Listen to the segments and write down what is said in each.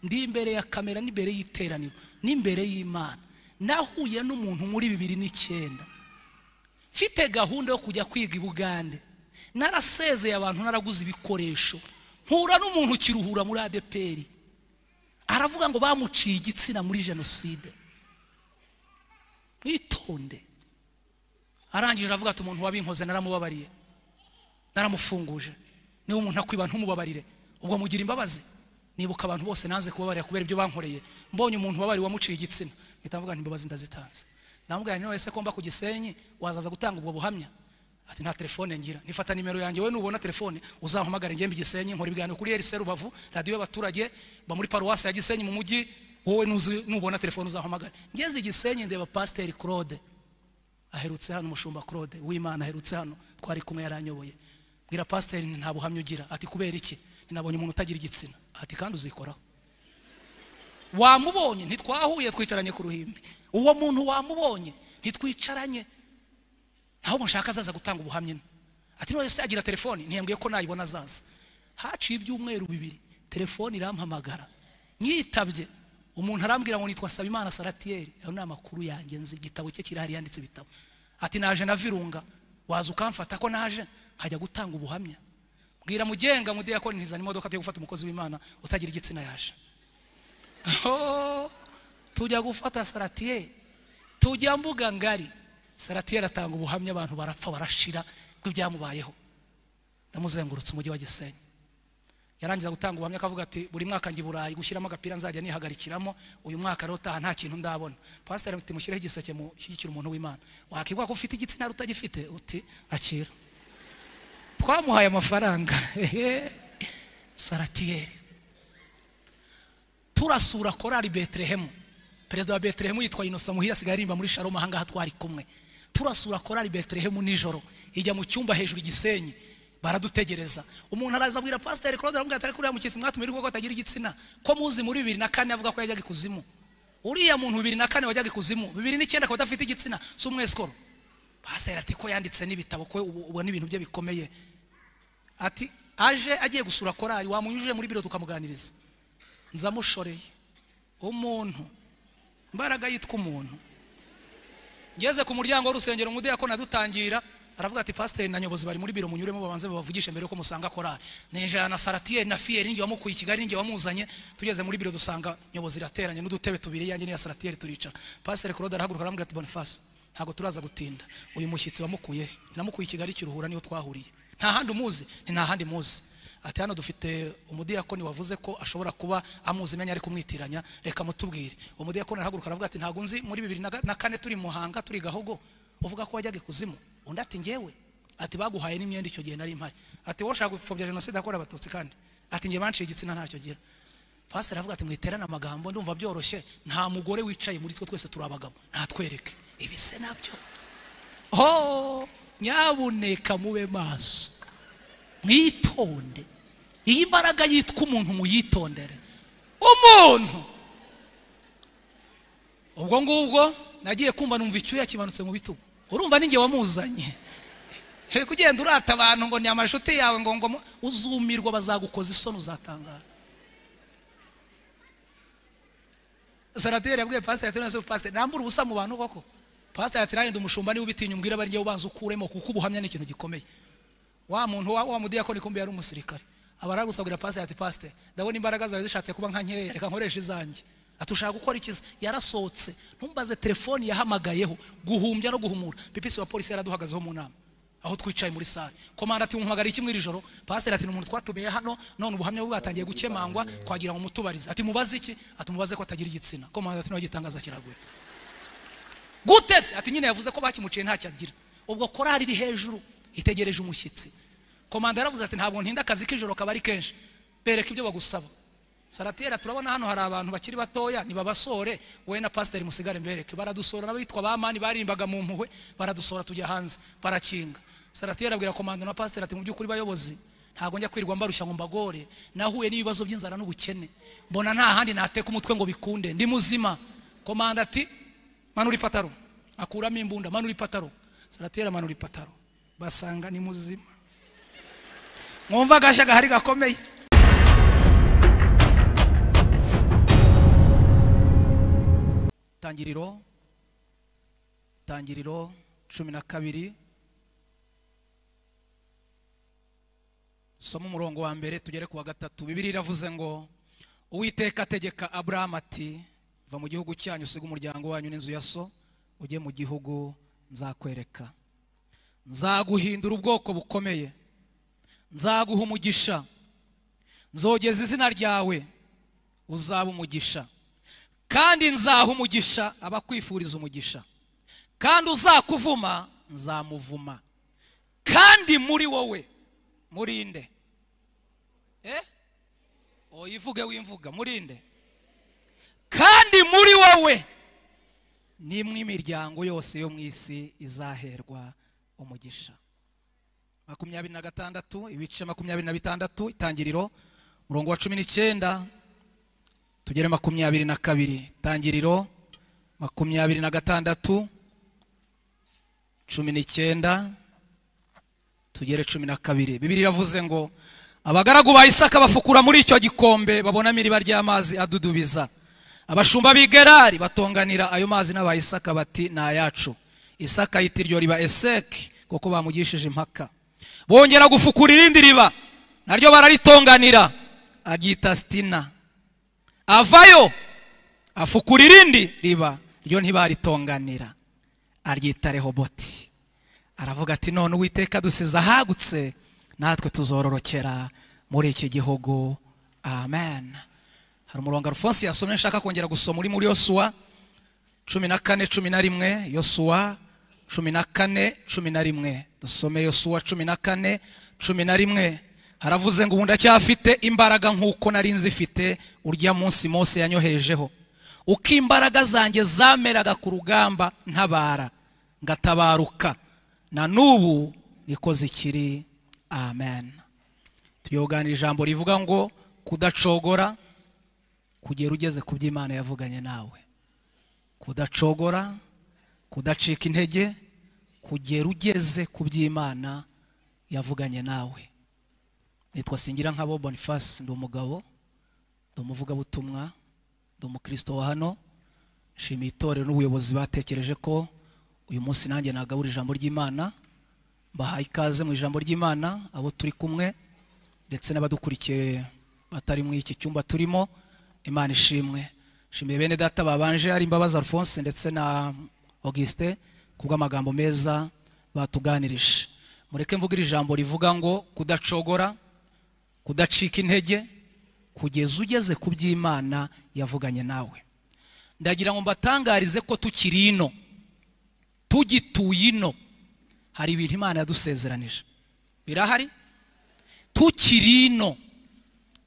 ndi imbere ya kamera n'imbere y'iteraniro n'imbere y'imana nahuye n'umuntu muri bibiri n'icyenda mfite gahunda yo kujya kwiga i bugande narasezeye abantu naraguze ibikoresho mpura n'umuntu ukiruhura muri adeperi aravuga ngo bamuciye igitsina muri jenoside mwitonde arangije aravuga ati umuntu wabinkoze naramubabariye naramufunguje niba umuntu akwiba ntumubabarire ubwo mugira imbabazi nibuka abantu bose nanze kubabarira kubera ibyo bankoreye mbonye umuntu wabariye wamuciye igitsina mpita mvuga nti imbabazi ndazitanze ndamubwira nti wese ko mba ku gisenyi wazaza gutanga ubwo buhamya ati nta telefone ngira nifata nimero yanjye we nubona telefone uzahamagare ngembe igisenyi nkora ibiganiro kuri RC Rubavu radiyo y'abaturage ba muri paruwasi ya Gisenyi mu mujyi wowe nuzi nubona telefone uzahamagare ngeze igisenyi ndeba pasiteri Claude aherutse hano umushumba Claude w'Imana aherutse hano twari kumwe yaranyoboye bwira pasiteri nta buhamya ugira ati kubera iki nabonye umuntu utagira igitsina ati kandi uzikoraho wamubonye ntitwahuye twicaranye ku ruhimbi uwo muntu wamubonye ntitwicaranye ntaho mushaka azaza gutanga ubuhamya ati none se agira telefoni ntiyambwiye ko nayibona azaza haciye ibyumweru bibiri telefoni irampamagara nyitabye umuntu arambwira ngo nitwa Sabimana Saratiyeri ayo ni amakuru yanjye nzi igitabo cye kirahari yanditse ibitabo ati naje na virunga waza ukamfata ko naje nkajya gutanga ubuhamya bwira mugenga mudiyakoni ntizana imodoka tujya gufata umukozi w'imana utagira igitsina yaje tujya gufata saratiyeri tujya mbuga ngari saratiyeri atanga ubuhamya abantu barapfa barashira bw'ibyamubayeho ndamuzengurutse umujyi wa gisenyi yarangiza gutanga ubuhamya akavuga ati buri mwaka njya i burayi gushyiramo agapira nzajya nihagarikiramo uyu mwaka rero utaha nta kintu ndabona pasiteri ati mushyireho igiseke mushyigikire umuntu w'imana wakigwa ko ufite igitsina utagifite uti akira twamuhaye amafaranga saratiyeri turasura korari beterehemu perezida wa beterehemu yitwa inosa muhira asigaye aririmba muri sharoma ahangaha twari kumwe turasura korari beterehemu nijoro ijya mu cyumba hejuru igisenyi baradutegereza umuntu araza abwira pasiteri claude aramubwira atari kuriya mukesi mwatumye ko atagira igitsina ko muzi muri bibiri na kane avuga ko yajyaga ikuzimu uriya muntu bibiri na kane wajyaga ikuzimu bibiri n'icyenda akaba adafite igitsina si umwesikoro pasiteri ati ko yanditse n'ibitabo ko ubu ni ibintu bye bikomeye ati aje agiye gusura korari wamunyujije muri biro tukamuganiriza nzamushoreye umuntu imbaraga yitwa umuntu ngeze ku muryango w'urusengero umudiyakoni adutangira aravuga ati pasiteri na nyobozi bari muri biro munyuremo babanze babavugishe mbere yuko musanga korari ninjira na saratiyeri na fiyeri ninjye wamukuye i kigali ninjye wamuzanye tugeze muri biro dusanga nyobozi irateranye n'udutebe tubiri yanjye n'iya saratiyeri turicara pasiteri claude arahaguruka arambwira ati bonifasi ntabwo turaza gutinda uyu mushyitsi wamukuye namukuye i kigali kiruhura niyo twahuriye nta handi umuzi ni nta handi muzi ati hano dufite umudiyakoni wavuze ko ashobora kuba amuzi imenya ari kumwitiranya reka mutubwire uwo mudiyakoni arahaguruka aravuga ati ntabwo nzi muri bibiri na kane turi muhanga turi gahogo uvuga ko wajyaga ikuzimu undi ati ngewe ati baguhaye n'imyenda icyo gihe nari impari ati wowe ushaka gupfobya jenoside yakorewe abatutsi kandi ati ngewe banciye igitsina ntacyo gira pasiteri aravuga ati mwiterane amagambo ndumva byoroshye nta mugore wicaye muri twe twese turi abagabo ntatwereke ibi se nabyo ho nyabuneka mube maso mwitonde iyi mbaraga yitwa umuntu muyitondere umuntu ubwo ngubwo nagiye kumva numva icyuya kimanutse mu bitugu urumva n'inge wamuzanye reka ugenda urata abantu ngo ni amashuti yawe ngo ngo uzumirwa bazagukoza isoni uzatangara sarateri yabwiye pasiteri ati none pasiteri nambura ubusa mu bantu koko pasiteri ati nanjye umushumba niba ubitinya umbwira abarinjye ubanza ukuremo kuko ubuhamya ni ikintu gikomeye wa muntu wa mudiyakoni kumbi yari umusirikare abara gusabwira pasiteri ati pasiteri ndabona imbaraga zawe zishatse kuba nka nkeya reka nkoresha izanjye ati ushaka gukora ikiza yarasohotse ntumbaze telefoni yahamagayeho guhumbya no guhumura pipisi wa polisi yaraduhagazeho mu nama aho twicaye muri sare komanda ati muhamagara iki mw'iri joro pasiteri ati ni umuntu twatumeye hano none ubuhamya bwe bwatangiye gukemangwa twagira ngo mutubarize ati mubaze iki ati mubaze ko atagira igitsina komanda ati nawe gitangaza kiraguye gute se ati nyine yavuze ko bakimuciye ntacyo agira ubwo korari iri hejuru itegereje umushyitsi komanda yaravuze ati ntabwo ntinda akazi k'ijoro kaba ari kenshi bereka ibyo bagusaba saratiyeri turabona hano hari abantu bakiri batoya nibabasore wowe na pasiteri musigare mbereke baradusora n'abitwa ba mani barimbaga mu mpuhwe baradusora tujya hanze barakinga saratiyeri abwira komanda na pasiteri ati mu by'ukuri bayobozi ntabwo njya kwirirwa mbarushya ngo mbagore nahuye n'ibibazo by'inzara n'ubukene mbona nta handi nateka umutwe ngo bikunde ndi muzima komanda ati manura ipataro akuramo imbunda manura ipataro saratiyeri amanura ipataro basanga ni muzima mwumva agashya gahari gakomeye tangiriro tangiriro cumi na kabiri soma umurongo wa mbere tugere ku wa gatatu bibiri iravuze ngo uwiteka ategeka aburahamu ati va mu gihugu cyanyu usiga umuryango wanyu n'inzu ya so ujye mu gihugu nzakwereka nzaguhindura ubwoko bukomeye nzaguha umugisha nzogeza izina ryawe uzaba umugisha kandi nzaha umugisha abakwifuriza umugisha kandi uzakuvuma nzamuvuma kandi muri wowe murinde eh oyivuge wimvuga murinde kandi muri wowe nimwe imiryango yose yo mu isi izaherwa umugisha makumyabiri na gatandatu ibice makumyabiri na bitandatu itangiriro umurongo wa cumi n'icyenda tugere makumyabiri na kabiri itangiriro makumyabiri na gatandatu cumi n'icyenda tugere cumi na kabiri bibiri iravuze ngo abagaragu ba isaka bafukura muri icyo gikombe babonamo iriba ry'amazi adudubiza abashumba b'i gerari batonganira ayo mazi n'aba isaka bati ni ayacu isaka yita iryo riba eseki kuko bamugishije impaka bongera gufukura irindi riba naryo bararitonganira aryita sitina avayo afukura irindi riba ryo ntibaritonganira aryita rehoboti aravuga ati none uwiteka dusize ahagutse natwe tuzororokera muri iki gihugu amen hari umurongo arufonsi yasomye nshaka kongera gusoma uri muri yosuwa cumi na kane cumi na rimwe yosuwa cumi na kane cumi na rimwe dusome yosuwa cumi na kane cumi na rimwe haravuze ngo ubu ndacyafite imbaraga nk'uko nari nzifite urya munsi mose yanyoherejeho uko imbaraga zanjye zameraga ku rugamba ntabara ngatabaruka na n'ubu niko zikiri amen tuyoganira ijambo rivuga ngo kudacogora kugera ugeze ku byo imana yavuganye nawe kudacogora kudacika intege kugera ugeze ku byo imana yavuganye nawe nitwa singira nka bo bonifasi ndi umugabo ndi umuvugabutumwa ndi umukristo wa hano nshimiye itorero n'ubuyobozi batekereje ko uyu munsi nanjye nagabura ijambo ry'imana mbahaye ikaze mu ijambo ry'imana abo turi kumwe ndetse n'abadukurikiye batari mu iki cyumba turimo imana ishimwe nshimiye bene data babanje ari imbabazi alphonse ndetse na augustin kubw'amagambo meza batuganirije mureke mvuga iri jambo rivuga ngo kudacogora kudacika intege kugeza ugeze ku by'imana yavuganye nawe ndagira ngo mbatangarize ko tukiri ino tugituye ino hari ibintu imana yadusezeranije birahari tukiri ino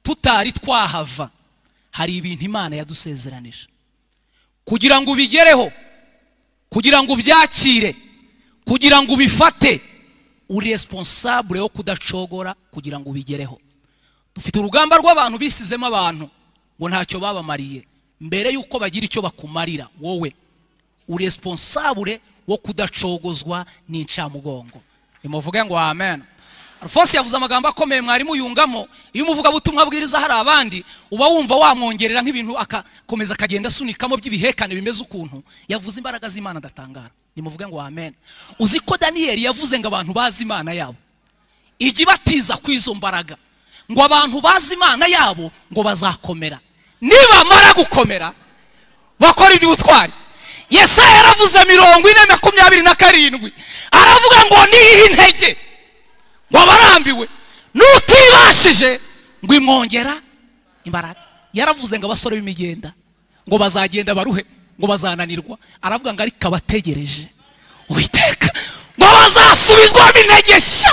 tutari twahava hari ibintu imana yadusezeranije kugira ngo ubigereho kugira ngo ubyakire kugira ngo ubifate uri responsable wo kudacogora kugira ngo ubigereho dufite urugamba rw'abantu bisizemo abantu ngo ntacyo babamariye mbere y'uko bagira icyo bakumarira wowe uri responsable wo kudacogozwa n'incamugongo nimuvuge ngo amen alphonse yavuze amagambo akomeye mwarimu yungamo iyo umuvugabutumwa abwiriza hari abandi uba wumva wamwongerera nk'ibintu agakomeza akagenda asunikamo by'ibihekane bimeze ukuntu yavuze imbaraga z'imana adatangara nimuvuge ngo amen uzi ko daniyeli yavuze ngo abantu bazi imana yabo ijya ibatiza ku izo mbaraga ngo abantu bazi imana yabo ngo bazakomera nibamara gukomera bakora iby'ubutwari yesaya yaravuze mirongo ine makumyabiri na karindwi aravuga ngo niyihe intege ngo abarambiwe n'utibashije ngo imwongera imbaraga yaravuze ngo abasore b'imigenda ngo bazagenda baruhe ngo bazananirwa aravuga ngo ariko abategereje uwiteka ngo bazasubizwamo intege nshya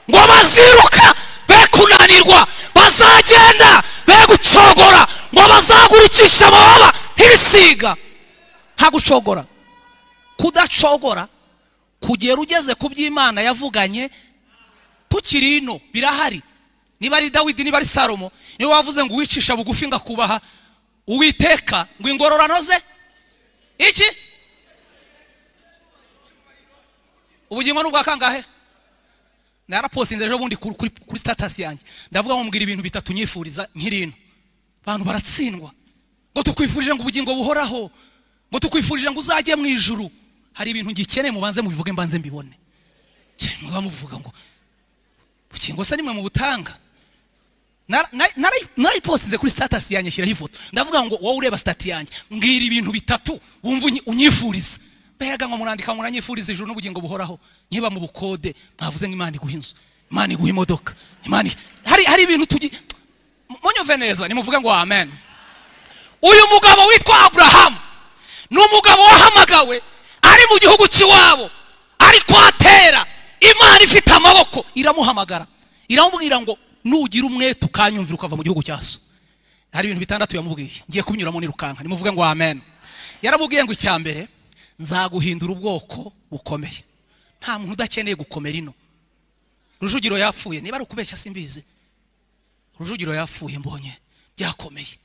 ngo baziruka be kunanirwa bazagenda be gucogora ngo bazagurikishe amababa nk'ibisiga nta gucogora kudacogora kugera ugeze ku by'imana yavuganye tukiri ino birahari niba ari dawidi niba ari salomo niyo wavuze ngo uwicisha bugufi ngakubaha uwiteka ngo ingororano ze iki ubugingo ni ubwa kangahe narapostinze ejo bundi kuri sitatasi yanjye ndavuga ngo mbwira ibintu bitatu nyifuriza nk'irino abantu baratsindwa ngo tukwifurije ngo ubugingo buhoraho ngo tukwifurije ngo uzajye mu ijuru hari ibintu ngikeneye mubanze mubivuge mbanze mbibone mwaba muvuga ngo bukingo se nimwe mu butanga narayipostinze kuri sitatasi yanjye ashyiraho ifoto ndavuga ngo wowe ureba sitati yanjye mbwira ibintu bitatu wumva unyifuriza mbega ngo murandika muranyifuriza ijuru n'ubugingo buhoraho niba mu bukode mwavuze nk'imana iguha inzu imana iguha imodoka imana hari hari ibintu tugi munyuve neza nimuvuge ngo amen uyu mugabo witwa aburahamu ni umugabo wahamagawe ari mu gihugu cy'iwabo ari kwatera imana ifite amaboko iramuhamagara iramubwira ngo nugira umwete ukanyumvira ukava mu gihugu cya so hari ibintu bitandatu yamubwiye ngiye kubinyuramo nirukanka nimuvuge ngo amen yaramubwiye ngo icya mbere nzaguhindura ubwoko bukomeye nta muntu udakeneye gukomera ino rujugiro yapfuye niba ari ukubeshya simbizi rujugiro yapfuye mbonye byakomeye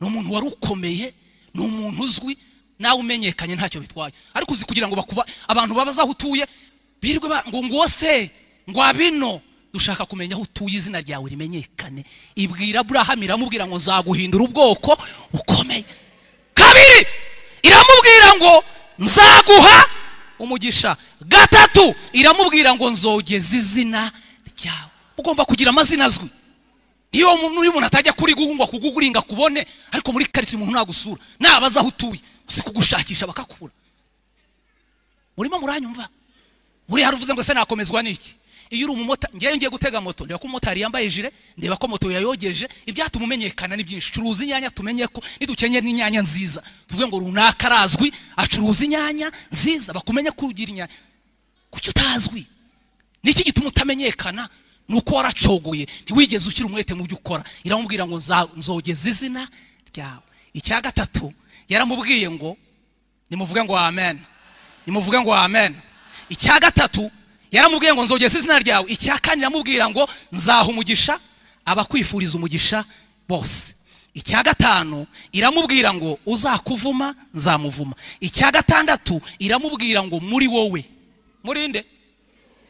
ni umuntu wari ukomeye ni umuntu uzwi nawe umenyekanye ntacyo bitwaye ariko uzi kugira ngo bakuba abantu babaza aho utuye birwe ngo ngo se ngo abino dushaka kumenya aho utuye izina ryawe rimenyekane ibwira aburahamu iramubwira ngo nzaguhindura ubwoko bukomeye kabiri iramubwira ngo nzaguha umugisha gatatu iramubwira ngo nzogeza izina ryawe ugomba kugira amazina azwi iyo umuntu atajya kuri guhungwa kuguringa kubone ariko muri karitsiye umuntu nagusura nabaza aho utuye si kugushakisha bakakura murimo muranyumva buriya uvuze ngo se nakomezwa n'iki iyo uri umumotari ngewe ngiye gutega moto ndeba ko umumotari yambaye jire ndeba ko moto yayogeje ibyatuma umenyekana ni byinshi curuza inyanya tumenye ko nidukenye n'inyanya nziza tuvuge ngo runaka arazwi acuruza inyanya nziza bakumenye ko ugira inyanya kuki utazwi niki gituma utamenyekana ni uko waracogoye ntiwigeze ukiri umwete mu byo ukora iramubwira ngo nzogeze izina ryawe icya gatatu yaramubwiye ngo nimuvuge ngo amen nimuvuge ngo amen icya gatatu yaramubwiye ngo nzogeze izina ryawe icya kane iramubwira ngo nzaha umugisha abakwifuriza umugisha bose icya gatanu iramubwira ngo uzakuvuma nzamuvuma icya gatandatu iramubwira ngo muri wowe murinde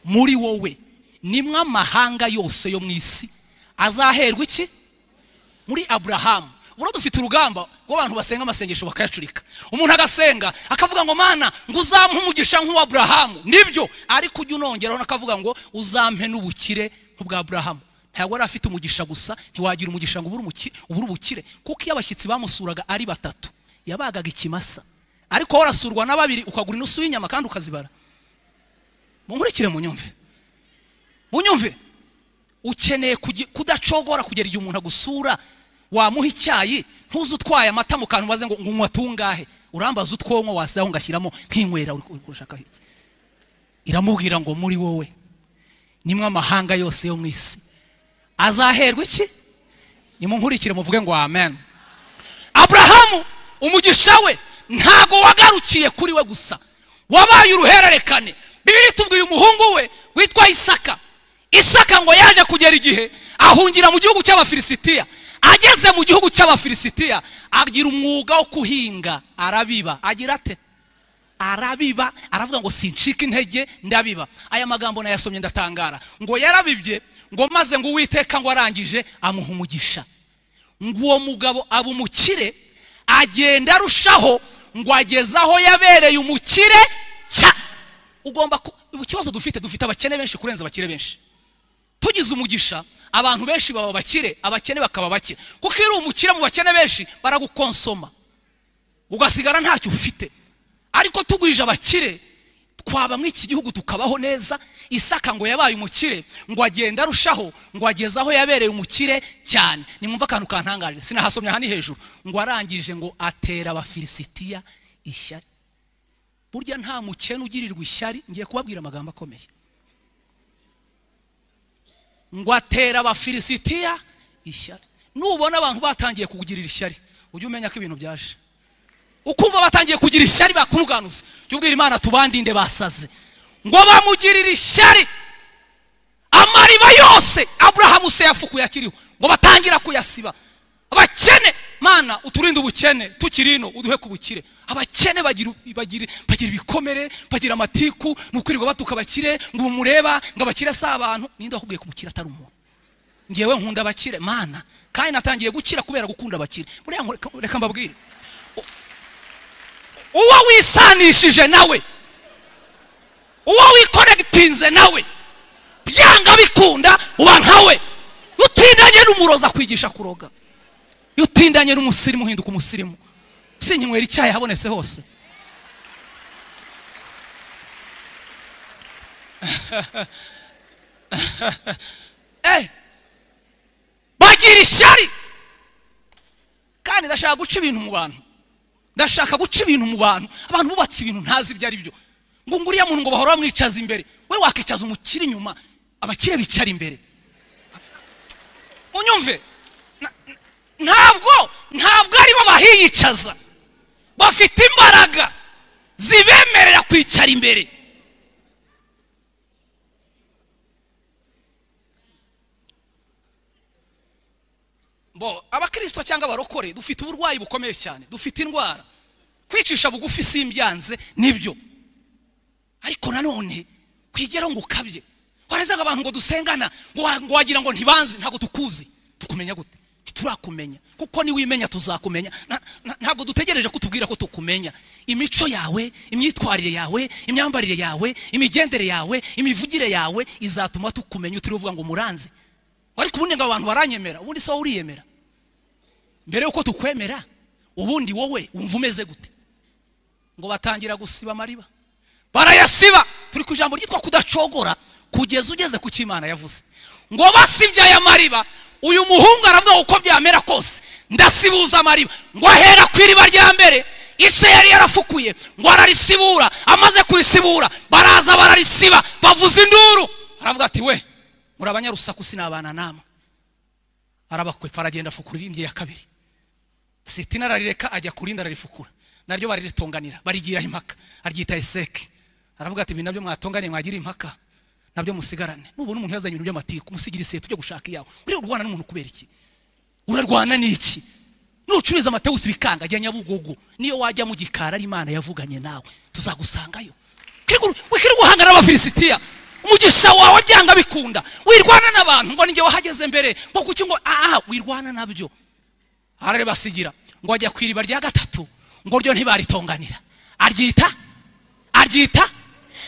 muri wowe nimwe amahanga yose yo mu isi azaherwa iki muri aburahamu buriya dufite urugamba rw'abantu basenga amasengesho bakayacurika umuntu agasenga akavuga ngo mana ngo uzampe umugisha nk'uwa burahamu nibyo ariko ujya unongeraho akavuga ngo uzampe n'ubukire nk'ubwa burahamu ntabwo yari afite umugisha gusa ntiwagira umugisha ngo ubure ubukire kuko iyo abashyitsi bamusuraga ari batatu yabagaga ikimasa ariko wowe urasurwa na babiri ukagura inusu y'inyama kandi ukazibara munkurikire munyumve munyumve ukeneye kudacogora kugera igihe umuntu agusura wamuha icyayi ntuze utwaye amata mu kantu ubaze ngo unywa tungahe urambaza utwonko wasigaho ugashyiramo nk'inywera uri gushaka iki iramubwira ngo muri wowe nimwe amahanga yose yo mu isi azaherwa iki nimunkurikire muvuge ngo amen aburahamu umugisha we ntabwo wagarukiye kuri we gusa wabaye uruhererekane bibiri tubwiye umuhungu we witwa isaka isaka ngo yaje kugera igihe ahungira mu gihugu cy'abafilisitiya ageze mu gihugu cy'abafilisitiya agira umwuga wo kuhinga arabiba agira ate arabiba aravuga ngo sincika intege ndabiba aya magambo nayasomye ndatangara ngo yarabibye ngo maze ngo uwiteka ngo arangije amuha umugisha ngo uwo mugabo aba umukire agenda arushaho ngo ageze aho yabereye umukire cya ugomba ikibazo dufite dufite abakene benshi kurenza abakire benshi tugize umugisha abantu benshi baba bakire abakene bakaba bake kuko iyo uri umukire mu bakene benshi baragukonsoma ugasigara ntacyo ufite ariko tugwije abakire twaba muri iki gihugu tukabaho neza isaka ngo yabaye umukire ngo agenda arushaho ngo ageze aho yabereye umukire cyane nimwumva akantu kantangaje sinahasomye aha ni hejuru ngo arangije ngo atera abafilisitiya ishyari burya nta mukene ugirirwa ishyari ngiye kubabwira amagambo akomeye ngo atera abafilisitiya ishyari nubona abantu batangiye kugirira ishyari ujye umenya ko ibintu byaje ukumva batangiye kugira ishyari bakuruganuza jya ubwira imana tubandinde basaze ngo bamugirira ishyari amariba yose aburahamu se yafukuye akiriho ngo batangira kuyasiba abakene mana uturinde ubukene tukiri ino uduhe ku bukire abakene bagira ibikomere bagira amatiku ni ukwirirwa batuka abakire ngo mureba ngo abakire si abantu ninde wakubwiye ko umukire atari umuntu ngewe nkunda abakire mana kandi natangiye gukira kubera gukunda abakire buriya reka mbabwire uwo wisanishije nawe uwo wikonegitinze nawe byanga bikunda uba nkawe iyo utindanye n'umuroza akwigisha kuroga iyo utindanye n'umusirimu uhinduka umusirimu sinkinywera icyayi habonetse hose Eh, bagira ishyari kandi ndashaka guca ibintu mu bantu ndashaka guca ibintu mu bantu abantu bubatse ibintu ntazi ibyo ari byo ngo ngo uriya muntu ngo bahora bamwicaza imbere we wakicaza umukire inyuma abakire bicara imbere unyumve na- na- ntabwo ntabwo aribo bahiyicaza bafite imbaraga zibemerera kwicara imbere bo abakirisito cyangwa abarokore dufite uburwayi bukomeye cyane dufite indwara kwicisha bugufi simbyanze nibyo ariko nanone kwigeraho ngo ukabye warazaga abantu ngo dusengana ngo wa- ngo wagira ngo ntibanzi ntabwo tukuzi tukumenya gute ntiturakumenya kuko niwimenya tuzakumenya Na- na- ntabwo dutegereje kutubwira ko tukumenya imico yawe imyitwarire yawe imyambarire yawe imigendere yawe imivugire yawe izatuma tukumenya utiriwe uvuga ngo muranzi ariko ubundi ngo abantu baranyemera ubundi si wowe uriyemera mbere y'uko tukwemera ubundi wowe wumva umeze gute ngo batangira gusiba amariba barayasiba turi ku ijambo ryitwa kudacogora kugeza ugeze ku cyo Imana yavuze ngo basibye aya mariba uyu muhungu aravuga uko byamera kose ndasibuza amariba ngo ahera ku iriba rya mbere ise yari yarafukuye ngo ararisibura amaze kurisibura baraza bararisiba bavuza induru aravuga ati we muri abanyarusaku sinabana namwe arabakwepa aragenda afukura irindi ya kabiri sitina ararireka ajya ku rindi ararifukura naryo bariritonganira barigiraho impaka aryita eseke aravuga ati ibi nabyo mwatonganye mwagira impaka nabyo musigarane nubona umuntu yazanye ibintu by'amatiku musigira iseta ujya gushaka iyawe uriya urwana n'umuntu kubera iki urarwana n'iki nucuruza amatewusi bikanga ajya nyabugogo niyo wajya mu gikari ari imana yavuganye nawe tuzagusangayo wikiri guhangana n'abafilisitiya umugisha wawe byanga bikunda wirwana n'abantu ngo ninjye wahageze mbere ngo kuki ngo aha wirwana nabyo arabasigira ngo ajya ku iriba rya gatatu ngo ryo ntibaritonganira aryita aryita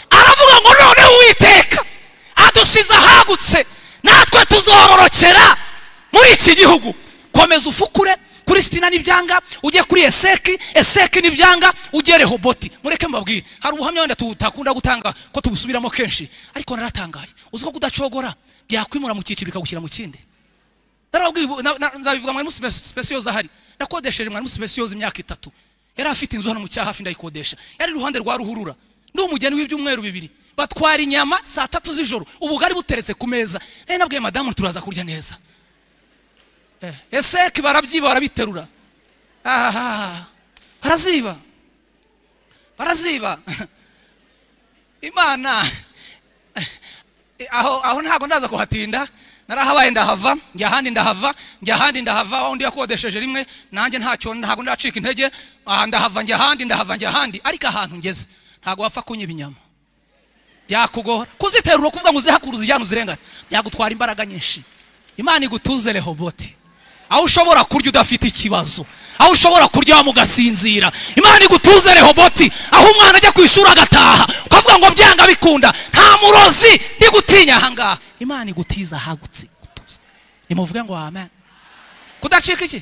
aravuga ngo noneho uwiteka adusize ahagutse natwe tuzororokera muri iki gihugu komeza ufukure kuri sitina n'ibyanga ujye kuri eseki eseki n'ibyanga ujye rehoboti mureke mbabwire hari ubuhamya wenda tutakunda gutanga ko tubusubiramo kenshi ariko naratangaye uzi ko kudacogora byakwimura mu cyiciro bikagushyira mu kindi narababwiye ubu- na- na- nzabivuga mwarimu sipesiyoza ahari nakodesheje mwarimu sipesiyoza imyaka itatu yari afite inzu hano mu cyahafi ndayikodesha yari iruhande rwa ruhurura ndi umugeni w'ibyumweru bibiri batwara inyama saa tatu z'ijoro ubugari buteretse ku meza nari nabwiye madamu turaza kurya neza Eh, eseki barabyiba barabiterura ahahaha baraziba baraziba imana Eh, aho aho ntabwo ndaza kuhatinda narahabaye ndahava njya ahandi ndahava njya ahandi ndahava aho undi yakodesheje rimwe nanjye ntacyo ntabwo ndacika intege aha ndahava njya ahandi ndahava njya ahandi ariko ahantu ngeze ntabwo wapfa kunywa ibinyama byakugora kuziterura kuvuga ngo uzihakure uzijyane uzirengane byagutwara imbaraga nyinshi imana igutuze rehoboti aho ushobora kurya udafite ikibazo aho ushobora kuryama ugasinzira imana igutuze rehoboti aho umwana ajya ku ishuri agataha ukavuga ngo byanga bikunda nta murozi ndigutinya ahangaha imana igutiza ahagutse gutuza nimuvuge ngo amen kudacika iki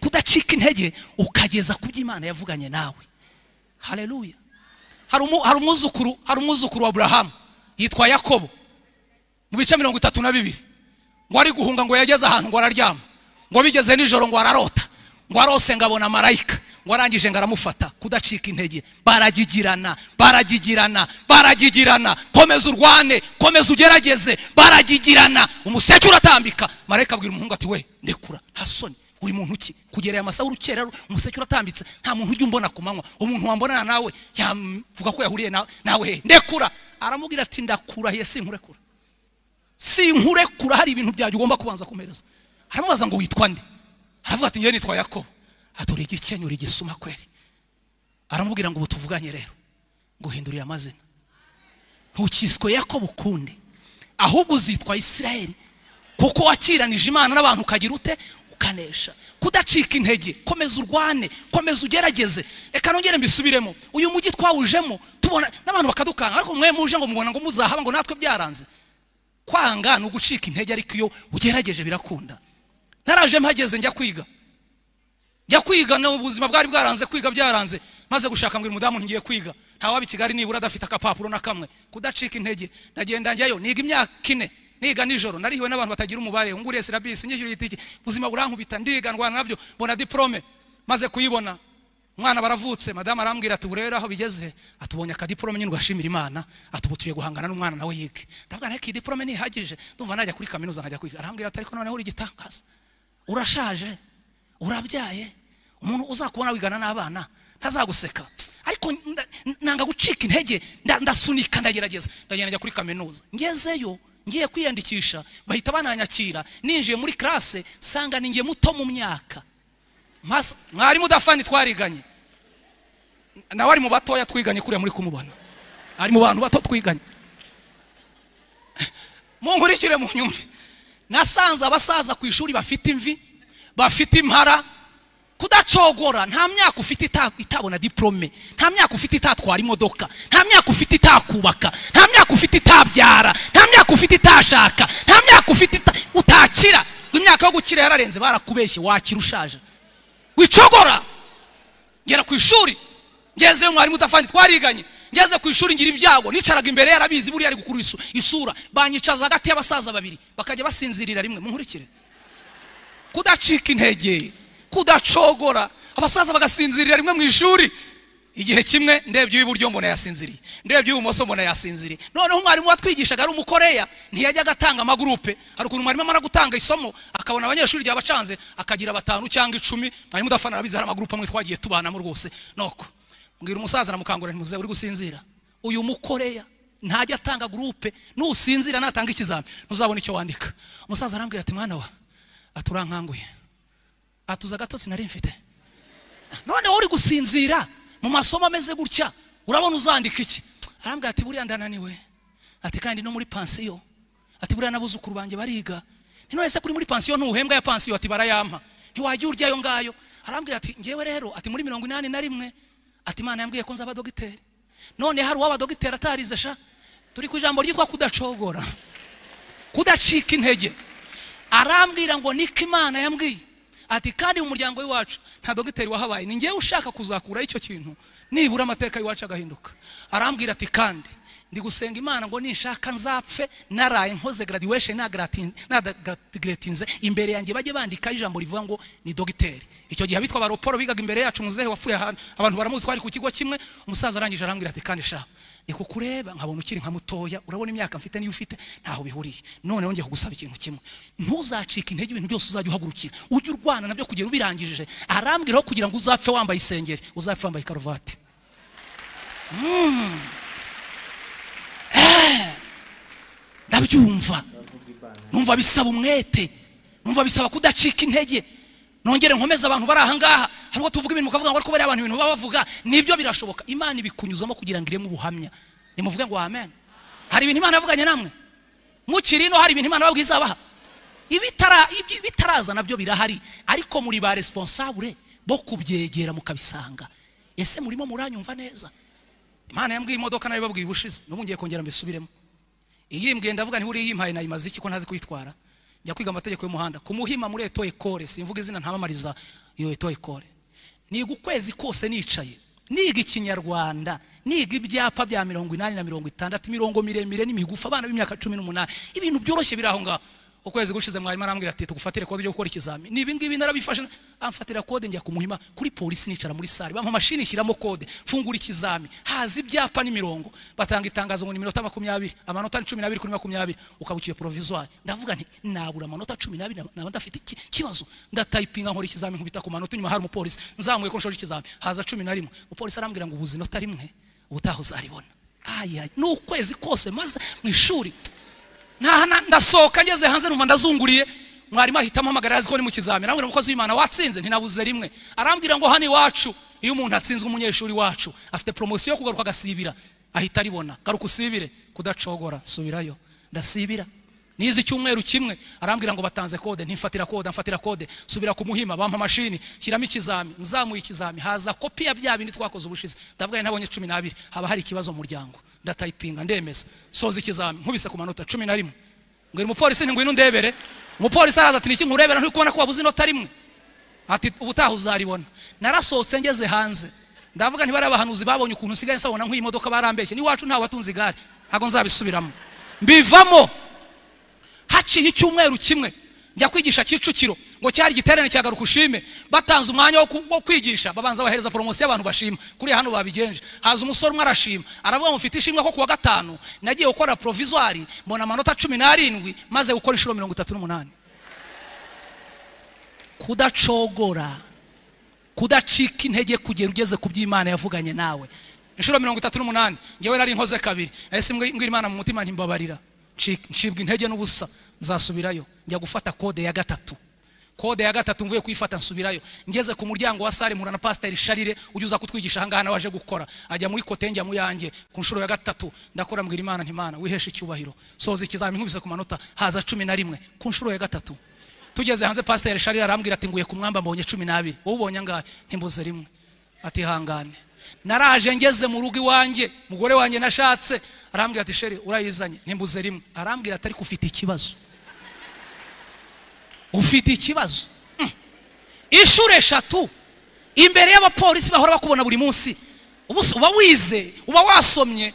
kudacika intege ukageza ku byo imana yavuganye nawe haleluya hari umu- hari umwuzukuru hari umwuzukuru wa aburahamu yitwa yakobo mu bice mirongo itatu na bibiri ngo ari guhunga ngo yageze ahantu ngo araryama ngo bigeze nijoro ngo ararota ngo arose ngabona marayika ngo arangije ngo aramufata kudacika intege baragigirana baragigirana baragigirana komeza urwane komeza ugerageze baragigirana umuseke uratambika marayika abwira umuhungu ati we ndekura nta soni uri muntu ki kugereye amasaha urukera umuseke uratambitse nta muntu ujya umbona ku manywa umuntu wambonana nawe yavuga ko yahuriye nawe nawe he ndekura aramubwira ati ndakurahiye sinkurekura sinkurekura hari ibintu byanjye ugomba kubanza kumpereza aramubaza ngo witwa nde aravuga ati njyewe nitwa yakobo atura igikenya uri igisuma kweri aramubwira ngo ubu tuvuganye rero nguhinduriye amazina ntukiswe yakobo ukundi ahubwo uzitwa isirayeli kuko wakiranije imana n'abantu ukagira ute ukanesha kudacika intege komeza urwane komeza ugerageze reka nongere mbisubiremo uyu mujyi twawujemo tubona n'abantu bakadukanga ariko mwe muje ngo mubona ngo muzahaba ngo natwe byaranze kwanga ni ugucika intege ariko iyo ugerageje birakunda ntaraje mpageze njya kwiga njya kwiga na ubuzima bwari bwaranze kwiga byaranze maze gushaka ngo uyu mudamu ngiye kwiga ntawaba i kigali nibura adafite akapapuro na kamwe kudacika intege ndagenda njyayo niga imyaka ine niga nijoro narihiwe n'abantu batagira umubare nguriye serabisi nyishyuriye itike ubuzima burankubita ndiga ndwana nabyo mbona diporome maze kuyibona umwana baravutse madamu arambwira ati urebe aho bigeze atubonye akadiporome nyine ugashimira imana atubutuye guhangana n'umwana nawe yige ndavuga ariko iyi diporome ntihagije ndumva najya kuri kaminuza nkajya kwiga arambwira ati ariko noneho uri igitangaza urashaje urabyaye umuntu uzakubona wigana n'abana ntazaguseka ariko nda- nanga gucika intege nda- ndasunika ndagerageza ndagenda njya kuri kaminuza ngezeyo ngiye kwiyandikisha bahita bananyakira ninjiye muri classe sanga ninjye muto mu myaka Mpas- mwarimu udafani twariganye nawe ari mu batoya twiganye kuriya muri kumubona ari mu bantu bato twiganye munkurikire mu nyumve nasanze abasaza ku ishuri bafite imvi bafite impara kudacogora nta myaka ufite ita- itabona diporome nta myaka ufite itatwara imodoka nta myaka ufite itakubaka nta myaka ufite itabyara nta myaka ufite itashaka nta myaka ufite ita- utakira ngo imyaka yo gukira yararenze barakubeshye wakira ushaje wicogora ngera ku ishuri ngezeyo mwarimu utafandi twariganye ngeze ku ishuri ngira ibyago nicaraga imbere yarabizi buriya ari gukura isu- isura banyicaza hagati y'abasaza babiri bakajya basinzirira rimwe munkurikire kudacika intege kudacogora abasaza bagasinzirira rimwe mu ishuri igihe kimwe ndebye uw'iburyo mbona yasinziriye ndebye uw'ibumoso mbona yasinziriye noneho umwarimu watwigishaga ari umukoreya ntiyajyaga atanga amagurupe hari ukuntu mwarimu amara gutanga isomo akabona abanyeshuri igihe abacanze akagira batanu cyangwa icumi mwarimu udafana arabizi hari amagurupe amwe twagiye tubanamo rwose noko mbwira umusaza aramukangurira ntimuze uri gusinzira uyu mukoreya ntajya atanga gurupe nusinzira natanga ikizami ntuzabona icyo wandika umusaza arambwira ati mwana wa ati urankanguye atuza agatotsi nari mfite noneho uri gusinzira mu masomo ameze gutya urabona uzandika iki arambwira ati buriya ndananiwe ati kandi no muri pansiyo ati buriya n'abuzukuru banjye bariga ni none se kuri muri pansiyo ntuhembwa ya pansiyo ati barayampa ntiwajya urya ayo ngayo arambwira ati ngewe rero ati muri mirongo inani na rimwe ati imana yambwiye ko nzaba dogiteri none hari uwaba dogiteri atarize sha turi ku ijambo ryitwa kudacogora kudacika intege arambwira ngo niko imana yambwiye ati kandi mu muryango w'iwacu nta dogiteri wahabaye ni ngewe ushaka kuzakura icyo kintu nibura amateka y'iwacu agahinduka arambwira ati kandi ndi gusenga imana ngo ninshaka nzapfe naraye nkoze graduation nadagratinze imbere yanjye bajye bandikaho ijambo rivuga ngo ni dogiteri icyo gihe abitwa baroporo bigaga imbere yacu muzehe wapfuye ahantu abantu baramuzi twari ku kigo kimwe umusaza arangije arambwira ati kandi sha ni kukureba nkabona ukiri nka mutoya urabona imyaka mfite niyo ufite ntaho bihuriye noneho ngiye kugusaba ikintu kimwe ntuzacike intege ibintu byose uzajya uhagurukira ujye urwana nabyo kugera ubirangije arambwiraho kugira ngo uzapfe wambaye isengeri uzapfe wambaye karuvati Mm. Eh. ndabyumva numva bisaba umwete numva bisaba kudacika intege nongere nkomeze abantu bari aha ngaha hari ubwo tuvuga ibintu mukavuga ngo ariko bariya abantu ibintu baba bavuga nibyo birashoboka imana ibikunyuzamo kugira ngo ireme ubuhamya nimuvuge ngo amen hari ibintu imana yavuganye namwe mukiri ino hari ibintu imana yababwiye izabaha ibitara- ibyi- bitaraza nabyo birahari ariko muri ba responsable bo kubyegera mukabisanga ese murimo muranyumva neza imana yambwiye imodoka nayo babwiye ubushize n'ubu ngiye kongera mbisubiremo iyimbwiye ndavuga ntiburiya yimpaye nayimaze iki ko ntazi kuyitwara njya kwiga amategeko y'umuhanda kumuhima muri eto ekore simvuga izina ntabamariza iyo eto ekore niga ukwezi kose nicaye niga ikinyarwanda niga ibyapa bya mirongo inani na mirongo itandatu imirongo miremire n'imigufi abana b'imyaka cumi n'umunani ibintu byoroshye biri aho ngaho ukwezi gushize mwarimu arambwira ati tugufatire kode yo gukora ikizami ni ibi ngibi narabifashe amfatira kode njya kumuhima kuri polisi nicara muri sare bampa mashini ishyiramo kode mfungura ikizami haza ibyapa n'imirongo batanga itangazo ngo ni iminota makumyabiri amanota ni cumi n'abiri kuri makumyabiri ukabukiye provisoire ndavuga nti nabura amanota cumi n'abiri naba ndafite iki- kibazo ndatayipinga nkora ikizami nkubita ku manota inyuma hari umupolisi nzamuye ko nshora ikizami haza cumi na rimwe umupolisi arambwira ngo ubuzi inota rimwe ubutaha uzaribona ayayi ni ukwezi kose maze mu ishuri ntaha na- ndasohoka ngeze hanze numva ndazunguriye mwarimu ahita ampamagara azi ko ni mu kizamini arambwira umukozi w'imana watsinze ntinabuze rimwe arambwira ngo hano iwacu iyo umuntu atsinzwe umunyeshuri wacu afite poromosiyo yo kugaruka agasibira ahita aribona garuka usibire kudacogora subirayo ndasibira nize icyumweru kimwe arambwira ngo batanze kode ntimfatira kode mfatira kode subira ku muhima bampa mashini shyiramo ikizami nzamuye ikizami haza kopi ya bya bindi twakoze ubushize ndavuga ntabonye cumi n'abiri haba hari ikibazo mu muryango ndatayipinga ndemeza soza ikizami nkubise ku manota cumi na rimwe ngo umupolisi ngwino ndebere umupolisi araza ati niki nkurebera ntukubona ko wabuze inota rimwe ati ubutaha uzaribona narasohotse ngeze hanze ndavuga ntibari abahanuzi babonye ukuntu nsigaye nsabona nk'iyi modoka barambeshye n'iwacu ntawe watunze igare ntabwo nzabisubiramo mbivamo haciye icyumweru kimwe njya kwigisha kicukiro ngo cyari igiterane cya garuka ushime batanze umwanya wo ku- wo kwigisha babanza bahereza poromosiyo abantu bashima kuriya hano babigenje haza umusore umwe arashima aravuga ngo mfite ishimwe ko kuwa gatanu nagiye gukora porovizwari mbona amanota cumi n'arindwi maze gukora inshuro mirongo itatu n'umunani kudacogora kudacika intege kugera ugeze ku by'imana yavuganye nawe inshuro mirongo itatu n'umunani ngewe nari nkoze kabiri nahise mbwi- mbwira imana mu mutima ntimbabarira Nci- ncibwa intege n'ubusa nzasubirayo njya gufata kode ya gatatu kode ya gatatu mvuye kuyifata nsubirayo ngeze ku muryango wa sare mpura na pasiteri sharire ujya uza kutwigisha ahangaha nawe waje gukora ajya muri kote njya mu yanjye ku nshuro ya gatatu ndakora mbwira imana ntimana wiheshe icyubahiro soza ikizami nkubise ku manota haza cumi na rimwe ku nshuro ya gatatu tugeze hanze pasiteri sharire arambwira ati nguye ku mwamba mbonye cumi n'abiri wowe ubonye angahe ntimbuze rimwe ati hangane naraje ngeze mu rugo iwanjye mugore wanjye nashatse arambwira ati sheri urayizanye ntimbuze rimwe arambwira ati ariko ufite ikibazo ufite ikibazo Mm. inshuro eshatu imbere y'abapolisi bahora bakubona buri munsi ubu se uba wize uba wasomye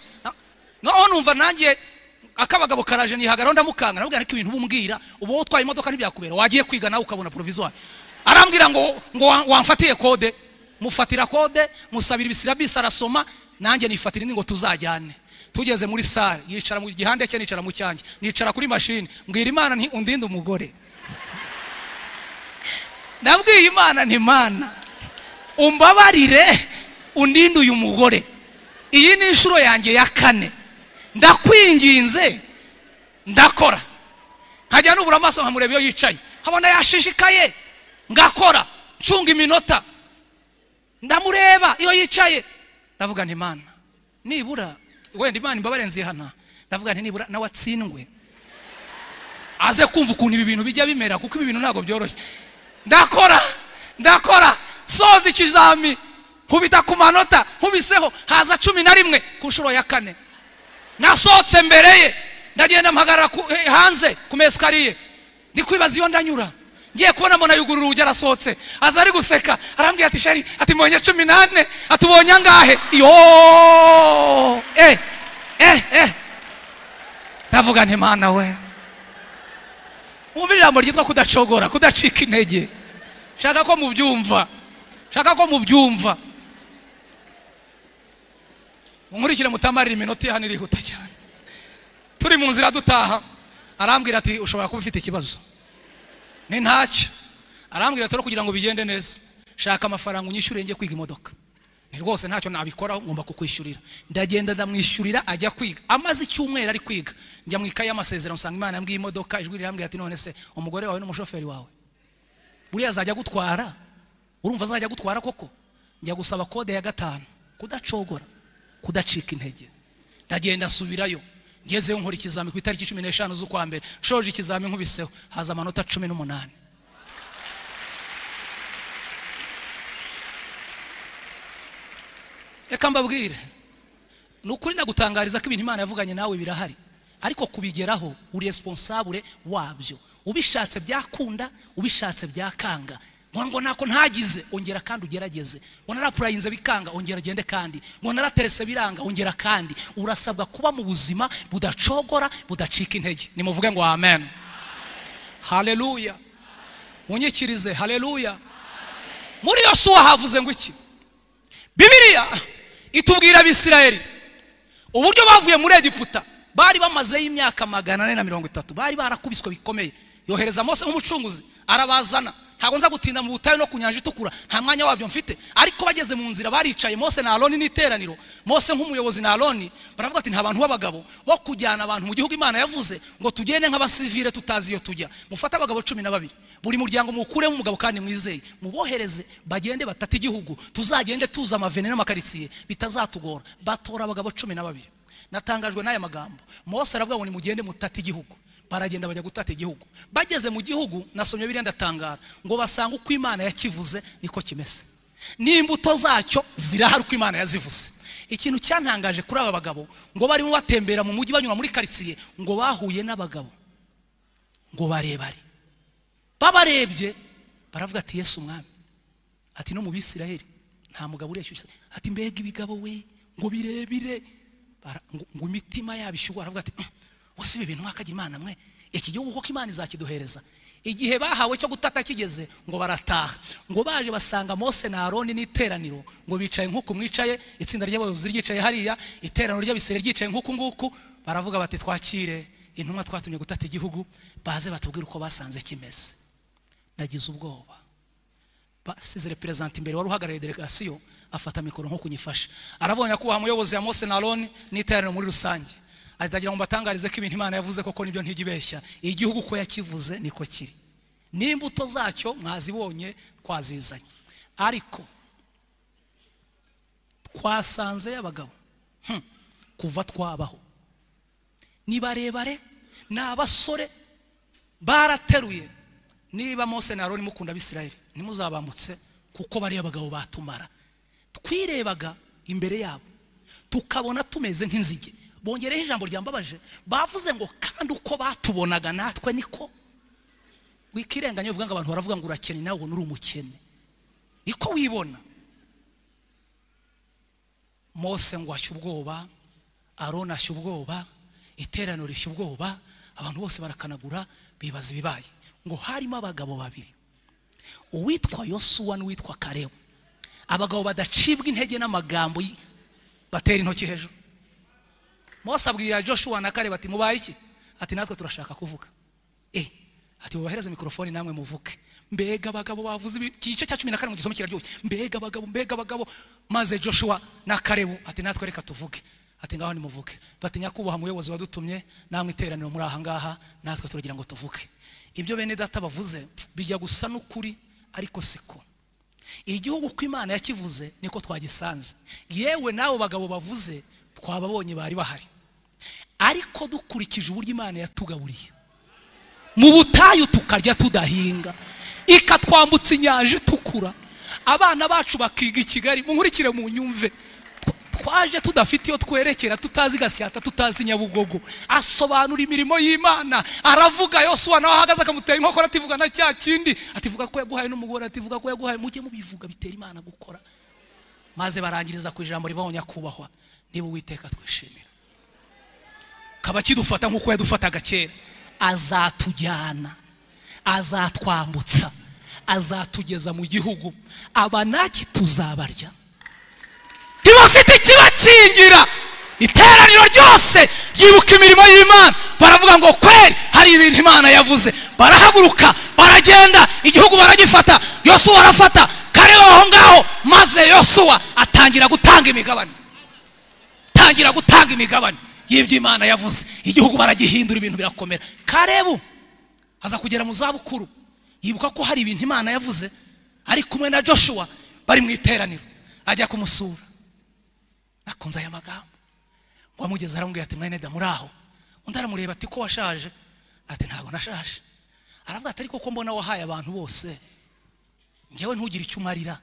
naho numva nanjye akabagabo karaje nihagaraho ndamukanga namubwira ariko ibintu uba umbwira uba wowe utwaye imodoka ntibyakubera wagiye kwiga nawe ukabona poroviziwari arambwira ngo ngo wa- wamfatiye kode mufatira kode musabira ibisirabisi arasoma nanjye nifatira indi ngo tuzajyane tugeze muri sare yicara mu gihande cye nicara mu cyanjye nicara kuri mashini mbwira imana nti undinde umugore nabwiye imana nti mana umbabarire undinde uyu mugore iyi ni inshuro yanjye ya kane ndakwinginze ndakora nkajya nubura amaso nkamureba iyo yicaye nkabona yashishikaye ngakora ncunga iminota ndamureba iyo yicaye ndavuga nti mana nibura wenda imana imbabare nzihana ndavuga nti nibura nawe atsindwe aze kumva ukuntu ibi bintu bijya bimera kuko ibi bintu ntabwo byoroshye ndakora ndakora soza ikizami nkubita ku manota nkubiseho haza cumi na rimwe ku nshuro ya kane nasohotse mbere ye ndagenda mpagarara ku- eh, hanze ku mesikariye ndi kwibaza iyo ndanyura ngiye kubona mbona yugurura urugi arasohotse aza ari guseka arambwira ati sheri ati mbonye cumi n'ane ati ubonye angahe yo eh eh eh ndavuga nti mana we wumva ijambo ryitwa kudacogora kudacika intege shaka ko mubyumva shaka ko mubyumva unkurikire mutamarira iminota hano irihuta cyane turi mu nzira dutaha arambwira ati ushobora kuba ufite ikibazo ni ntacyo arambwira ati "Rero kugira ngo bigende neza shaka amafaranga unyishyure njye kwiga imodoka ni rwose ntacyo nabikoraho ngomba kukwishyurira ndagenda ndamwishyurira ajya kwiga amaze icyumweru ari kwiga njya mu ikayi y'amasezerano nsanga imana yambwiye imodoka ijwi rirambwira ati none se umugore wawe n'umushoferi wawe buriya azajya gutwara urumva azajya gutwara koko njya gusaba kode ya gatanu kudacogora kudacika intege ndagenda nsubirayo ngezeyo nkora ikizami ku itariki cumi n'eshanu z'ukwa mbere nshoje ikizami nkubiseho haza amanota cumi n'umunani reka mbabwire ni ukuri ndagutangariza ko ibintu imana yavuganye nawe birahari ariko kubigeraho uri responsable wabyo ubishatse byakunda ubishatse byakanga ngo ngo ntako ntagize ongera kandi ugerageze ngo narapurayinze bikanga ongera agende kandi ngo naraterese biranga ongera kandi urasabwa kuba mu buzima budacogora budacika intege nimuvuge ngo amen haleluya munyikirize haleluya muri yosuwa havuze ngo iki bibiliya itubwira abisirayeli uburyo bavuye muri egiputa bari bamazeyo imyaka magana ane na mirongo itatu bari barakubiswe bikomeye yohereza mose nk'umucunguzi arabazana ntabwo nza gutinda mu butayu no ku nyanja itukura nta mwanya wabyo mfite ariko bageze mu nzira baricaye mose na aroni n'iteraniro mose nk'umuyobozi na aroni baravuga ati nta bantu b'abagabo bo kujyana abantu mu gihugu imana yavuze ngo tugende nk'abasivire tutazi iyo tujya mufate abagabo cumi na babiri buri muryango muwukuremo umugabo kandi mwizeye mubohereze bagende batata igihugu tuzagende tuza amavene n'amakaritsiye bitazatugora batora abagabo cumi na babiri natangajwe n'aya magambo mose aravuga ngo nimugende mutate igihugu baragenda bajya gutata igihugu bageze mu gihugu nasomye biriya ndatangara ngo basanga uko imana yakivuze niko kimeze n'imbuto zacyo zirahari uko imana yazivuze ikintu cyantangaje kuri aba bagabo ngo barimo batembera mu mujyi banyura muri karitsiye ngo bahuye n'abagabo ngo barebare babarebye baravuga ati yesu umwami ati no mu bisiraheli nta mugabo ureshyushya ati mbega ibigabo we ngo birebire Bara- ngo ngo imitima yabo ishyuha aravuga ati wose ibi bintu mwakagira imana mwe iki gihugu koko imana izakiduhereza igihe bahawe cyo gutata kigeze ngo barataha ngo baje basanga mose na aroni n'iteraniro ngo bicaye nk'uku mwicaye itsinda ry'abayobozi ryicaye hariya iteraniro ry'abisirayeli ryicaye nk'uku nguku baravuga bati twakire intumwa twatumye gutata igihugu baze batubwire uko basanze kimeze nagize ubwoba basizere perezida imbere wari uhagarariye delegasiyo afata mikoro nko kunyifasha arabonye akubaha umuyobozi ya mose na aroni n'iteraniro muri rusange ahita agira ngo mbatangarize ko ibintu imana yavuze koko nibyo ntijya igihugu uko yakivuze niko kiri n'imbuto zacyo mwazibonye twazizanye ariko twasanze y'abagabo hmm, kuva twabaho ni barebare ni abasore barateruye niba mose na aroni mukunda abisirayeli ntimuzabambutse kuko bariya bagabo batumara twirebaga imbere yabo tukabona tumeze nk'inzige bongereho ijambo ryambabaje bavuze ngo kandi uko batubonaga natwe niko wikirenganya uvuga ngo abantu baravuga ngo urakennye nawe ubona uri umukene niko wibona mose ngo ashya ubwoba aroni ashya ubwoba iteraniro rishya ubwoba abantu bose barakanagura bibaza ibibaye ngo harimo abagabo babiri uwitwa yosuwa n'uwitwa karebu abagabo badacibwa intege n'amagambo y- batera intoki hejuru mose abwira joshua na karebu ati mubaye iki ati natwe turashaka kuvuga eh ati mubahereze mikorofoni namwe muvuke mbega abagabo bavuze ibi- iki gice cya cumi na kane mu gisomo kiraryoshye mbega abagabo mbega abagabo maze joshua na karebu ati natwe reka tuvuge ati ngaho nimuvuke bati nyakubahwa umuyobozi wadutumye namwe iteraniro muri aha ngaha natwe turagira ngo tuvuge ibyo bene data bavuze bijya gusa n'ukuri ariko siko igihugu uko imana yakivuze niko twagisanze yewe n'abo bagabo bavuze twababonye bari bahari ariko dukurikije uburyo imana yatugaburiye mu butayu tukarya tudahinga ikatwambutsa inyanja itukura abana bacu bakiga i kigali munkurikire mu nyumve Tw- twaje tudafite iyo twerekera tutazi gasyata tutazi nyabugogo asobanura imirimo y'imana aravuga yosuwa nawe ahagaze akamutera inkokora ativuga na cya kindi ativuga ko yaguhaye n'umugore ativuga ko yaguhaye mujye mubivuga bitera imana gukora maze barangiriza ku ijambo rivaho nyakubahwa niba uwiteka twishimira kaba kidufata nk'uko yadufataga kera azatujyana azatwambutsa azatugeza mu gihugu abanaki tuzabarya ntibafite ikibakingira iteraniro ryose ryibuka imirimo y'imana baravuga ngo kweri hari ibintu imana yavuze barahaguruka baragenda igihugu baragifata yosuwa arafata kareba aho ngaho maze yosuwa atangira gutanga imigabane tangira gutanga imigabane y'ibyo imana yavuze igihugu baragihindura ibintu birakomera karebu aza kugera mu zabukuru yibuka ko hari ibintu imana yavuze ari kumwe na joshua bari mu iteraniro ajya kumusura akunze aya magambo ngo amugeze aramubwira ati mwene da muri aho undi aramureba ati ko washaje ati ntabwo nashaje aravuga ati ariko ko mbona wahaye abantu bose ngewe ntugire icyo umarira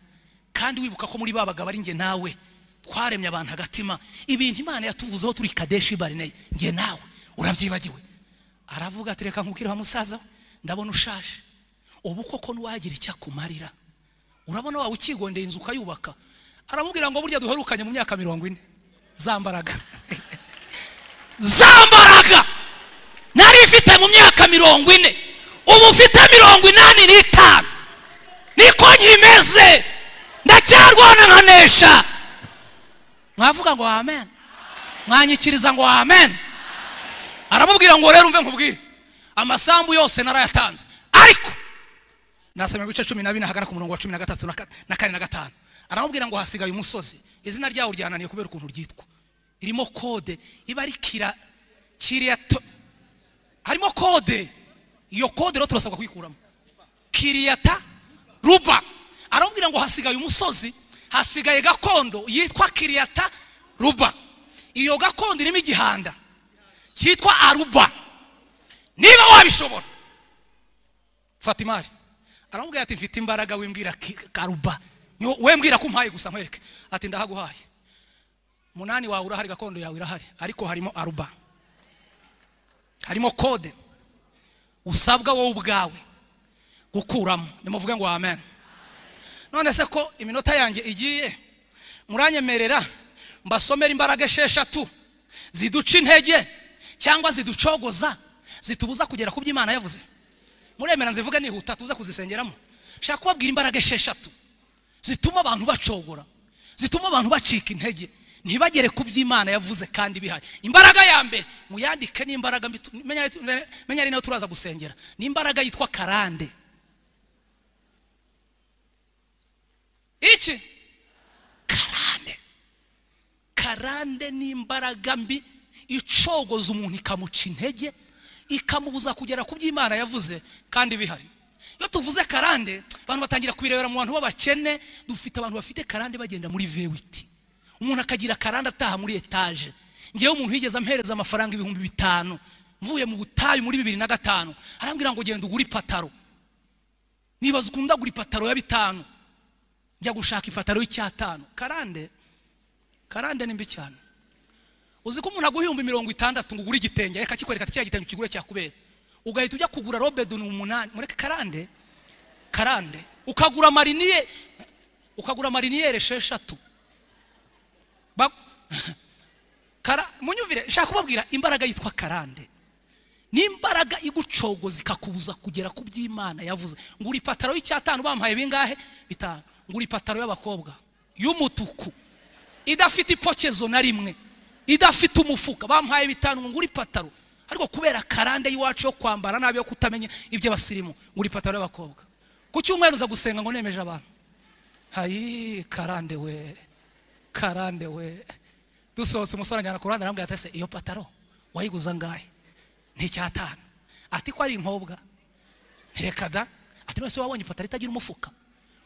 kandi wibuka ko muri ba bagabo ari nge nawe twaremye abantu agatima ibintu imana yatuvuzeho turi kadeshi barineye nge nawe urabyibagiwe aravuga ati reka nkubwire wa musaza we ndabona ushaje ubu koko ntiwagira icyo akumarira urabona waba ukigondeye inzu ukayubaka aramubwira ngo burya duherukanye mu myaka mirongo ine zambaraga zambaraga nari mfite mu myaka mirongo ine ubu mfite mirongo inani n'itanu niko nkimeze ndacyarwana nkanesha mwavuga ngo amen mwanyikiriza ngo amen aramubwira ngo rero umve nkubwire amasambu yose narayatanze ariko nasomye mu bice cumi na bine ahagana ku murongo wa cumi na gatatu na ka- na kane na gatanu aramubwira ngo hasigaye umusozi izina ryawo ryananiye kubera ukuntu ryitwa irimo kode iba ari kira kiriya to- harimo kode iyo kode rero turasabwa kuyikuramo kiriyata ruba aramubwira ngo hasigaye umusozi hasigaye gakondo yitwa kiriyata ruba iyo gakondo irimo igihanda cyitwa aruba niba wabishobora fata imari aramubwira ati mfite imbaraga wimbwira ki- karuba Ni wo- we mbwira ko umpaye gusa nkwereke ati ndahaguhaye munani wawe urahari gakondo yawe irahari ariko harimo aruba harimo kode usabwa wowe ubwawe gukuramo nimuvuge ngo amen none se ko iminota yanjye igiye muranyemerera mbasomera imbaraga esheshatu ziduca intege cyangwa ziducogoza zitubuza kugera ku byo imana yavuze muremera nzivuge nihuta tuze kuzisengeramo nshaka kubabwira imbaraga esheshatu zituma abantu bacogora zituma abantu bacika intege ntibagere ku by'imana yavuze kandi bihari imbaraga ya mbere muyandike n'imbaraga mbi- tu- menya ari- menya ari nayo turaza gusengera ni imbaraga yitwa karande iki karande karande ni imbaraga mbi icogoza umuntu ikamuca intege ikamubuza kugera ku by'imana yavuze kandi bihari iyo tuvuze karande abantu batangira kubirebera mu bantu b'abakene dufite abantu bafite karande bagenda muri vewiti umuntu akagira karande ataha muri etaje ngewe umuntu yigeze ampereza amafaranga ibihumbi bitanu mvuye mu butayu muri bibiri na gatanu arambwira ngo genda ugure ipataro nibaza ukuntu ndagura ipataro ya bitanu njya gushaka ipataro y'icyatanu karande karande ni mbi cyane uzi ko umuntu aguha ibihumbi mirongo itandatu ngo ugure igitenge reka kikwereka ati kiriya gitenge ukigure cyakubera ugahita ujya kugura robedoni umunani mureke karande karande ukagura mariniye ukagura mariniyeri esheshatu Ba- Kara- munyumvire nshaka kubabwira imbaraga yitwa karande ni imbaraga igucogoza ikakubuza kugera ku by'imana yavuze ngura ipataro y'icyatanu bamuhaye bingahe bitanu ngura ipataro y'abakobwa y'umutuku idafite ipokezo na rimwe idafite umufuka bamuhaye bitanu ngo ngure ipataro ariko kubera karande y'iwacu yo kwambara nabi yo kutamenya iby'abasirimu ngura ipataro y'abakobwa ku cyumweru uza gusenga ngo nemeje abantu hayi karande we karande we dusohotse umusore anjyana ku ruhande arambwira ati ese iyo pataro wayiguza angahe nticyatanu ati ko ari inkobwa ntireka da ati none se wabonye ipataro itagira umufuka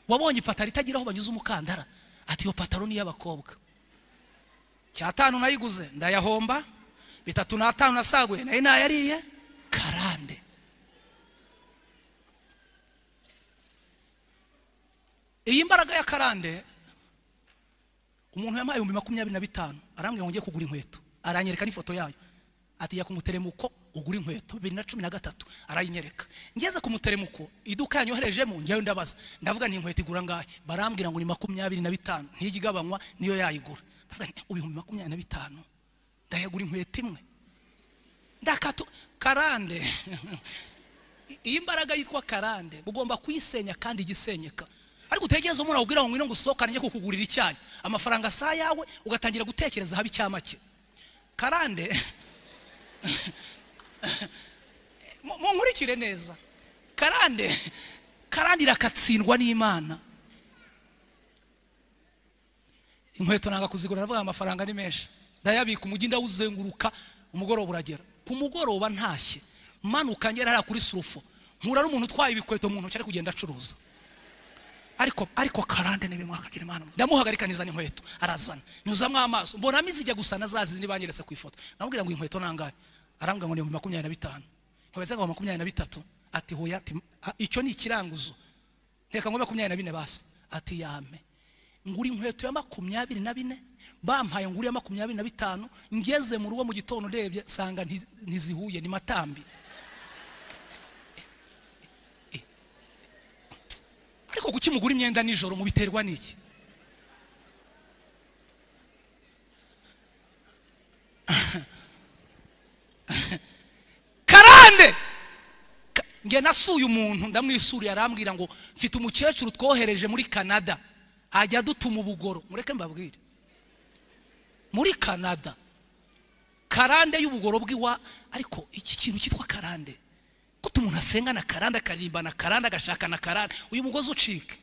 wabonye ipataro itagira aho banyuze umukandara ati iyo pataro ni iy'abakobwa cyatanu nayiguze ndayahomba bitatu n'atanu nasaguye nayo nayariye karande iyi mbaraga ya karande umuntu yamuhaye ibihumbi makumyabiri na bitanu arambwira ngo ngiye kugura inkweto aranyereka n'ifoto yayo ati jya ku muteremuko ugura inkweto bibiri na cumi na gatatu arayinyereka ngeze ku muteremuko iduka yanyoherejemo njyayo ndabaza ndavuga ni inkweto igura ngahe barambwira ngo ni makumyabiri na bitanu ntijya igabanywa niyo yayigura ndavuga nti ibihumbi makumyabiri na bitanu ndayagura inkweto imwe ndakatu karande iyi mbaraga yitwa karande ugomba kuyisenya kandi igisenyeka ariko utegereze umuntu akubwira ngo ngwino ngo usohokane njye kukugurira icyayi amafaranga si ayawe ugatangira gutekereza haba icyamake karande mu- munkurikire neza karande karande irakatsindwa n'imana inkweto nanga kuzigura ndavuga amafaranga ni menshi ndayabika umujyi ndawuzenguruka umugoroba uragera ku mugoroba ntashye manuka ngera hariya kuri surufo mpura n'umuntu utwaye ibikweto mu ntoki ari kugenda acuruza ariko ariko karande ni bimwe akagira imana ndamuhagarika nizana inkweto arazana nyuzamo amaso mbonamo izijya gusa na za zindi banyeretse ku ifoto namubwira ngo inkweto nangahe arambwira ngo ni ibihumbi makumyabiri na bitanu nkabeza ngo makumyabiri na bitatu ati hoya ati "Ah, icyo ni ikiranguzo nteka ngo makumyabiri na bine basi ati yame ngura inkweto ya makumyabiri na bine bampaye ngura iya makumyabiri na bitanu ngeze mu rugo mu gitondo ndebye sanga ntiz- ntizihuye ni matambi ariko kuki mugura imyenda nijoro mubiterwa n'iki karande Ka- nge nasuye umuntu ndamwisuriye arambwira ngo mfite umukecuru twohereje muri canada ajya dutuma ubugoro mureke mbabwire muri canada karande y'ubugoro bw'iwa ariko iki kintu cyitwa karande ko umuntu asenga na karande akaririmba na karande agashaka na karande uyu mugozi ucike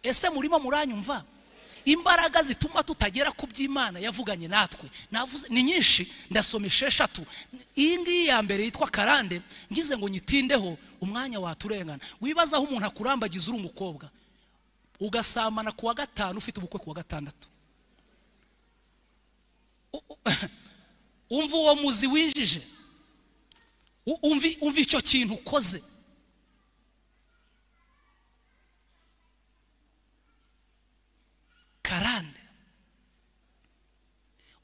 ese murimo muranyumva imbaraga zituma tutagera ku by'imana yavuganye natwe navuze ni nyinshi ndasoma esheshatu iyi ngiyi ya mbere yitwa karande ngize ngo nyitindeho umwanya waturengana wibaza aho umuntu akurambagiza uri umukobwa ugasamana ku wa gatanu ufite ubukwe ku wa gatandatu U- u- umva uwo muzi winjije U- umvi umva icyo kintu ukoze karande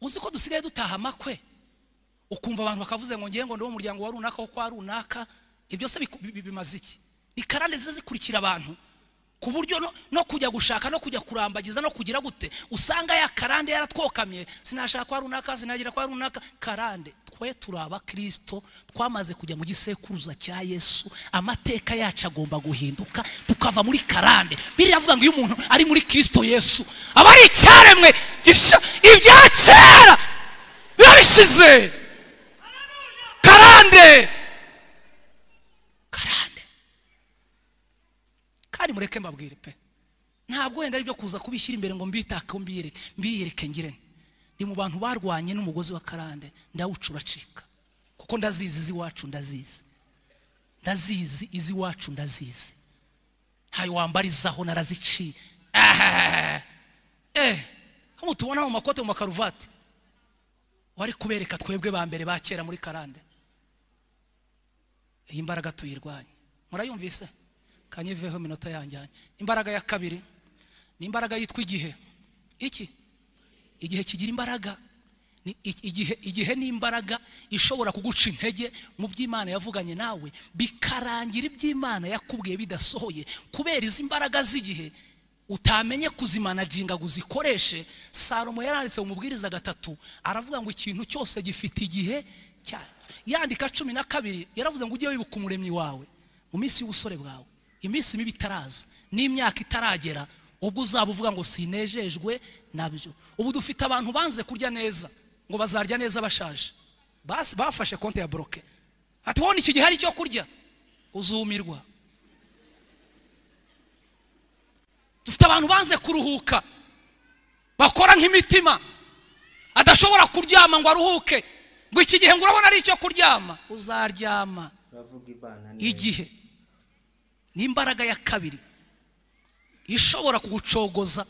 uzi ko dusigaye dutaha amakwe ukumva abantu bakavuze ngo ngiye ngo ndi umuryango wa runaka wo kwa runaka ibyo se biku- bi- bi- bimaze iki ni karande ziza zikurikira abantu ku buryo no, no kujya gushaka no kujya kurambagiza no kugira gute usanga ya karande yaratwokamye sinashaka kwa runaka sinagira kwa runaka karande twe turi abakristo twamaze kujya mu gisekuruza cya yesu amateka yacu agomba guhinduka tukava muri karande biriya avuga ngo iyo umuntu ari muri kristo yesu aba ari icyaremwe gisha ibya kera biba bishize karande karande kandi mureke mbabwire pe ntabwo wenda ari byo kuza kubishyira imbere ngo mbitake mbiyereke mbiyereke ngire nte. ni mu bantu barwanye n'umugozi wa karande ndawuca uracika kuko ndazizi iz'iwacu ndazizi ndazizi iz'iwacu ndazizi ntayo wambarizaho naraziciye Ah! eh hano tubona mu makote mu makaruvati wari kubereka twebwe ba mbere ba kera muri karande iyi mbaraga tuyirwanye murayumvise kanyiveho iminota yanjyanye imbaraga ya kabiri ni imbaraga yitwa igihe iki igihe kigira imbaraga Ni i- igihe igihe ni imbaraga ishobora kuguca intege mu by'imana yavuganye nawe bikarangira iby'imana yakubwiye bidasohoye kubera izi imbaraga z'igihe utamenye kuzimanaginga ngo uzikoreshe salomo yaranditse mu mubwiriza gatatu aravuga ngo ikintu cyose gifite igihe cyacyo yandika cumi na kabiri yaravuze ngo ujye wibuka umuremyi wawe mu minsi y'ubusore bwawe iminsi mibi itaraza n'imyaka itaragera ubwo uzaba uvuga ngo sinejejwe nabyo ubu dufite abantu banze kurya neza ngo bazarya neza bashaje Bas- bafashe konti ya boroke ati wowe iki gihe hari icyo kurya uzumirwa dufite abantu banze kuruhuka bakora nk'imitima adashobora kuryama ngo aruhuke ngo iki gihe ngo urabona ari icyo kuryama uzaryama turavuga ibana neza igihe ni imbaraga ya kabiri ishobora kugucogoza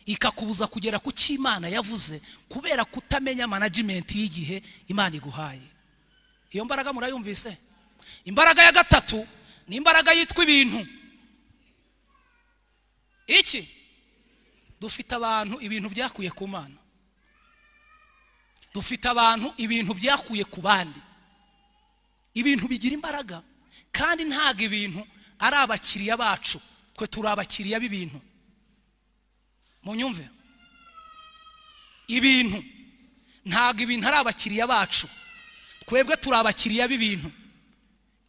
ikakubuza kugera ku cyo imana yavuze kubera kutamenya management y'igihe imana iguhaye iyo mbaraga murayumvise imbaraga ya gatatu ni imbaraga yitwa ibintu iki dufite abantu ibintu byakuye ku mana dufite abantu ibintu byakuye ku bandi ibintu bigira imbaraga kandi ntabwo ibintu ari abakiriya bacu twe turi abakiriya b'ibintu munyumve ibintu ntabwo ibintu ari abakiriya bacu twebwe turi abakiriya b'ibintu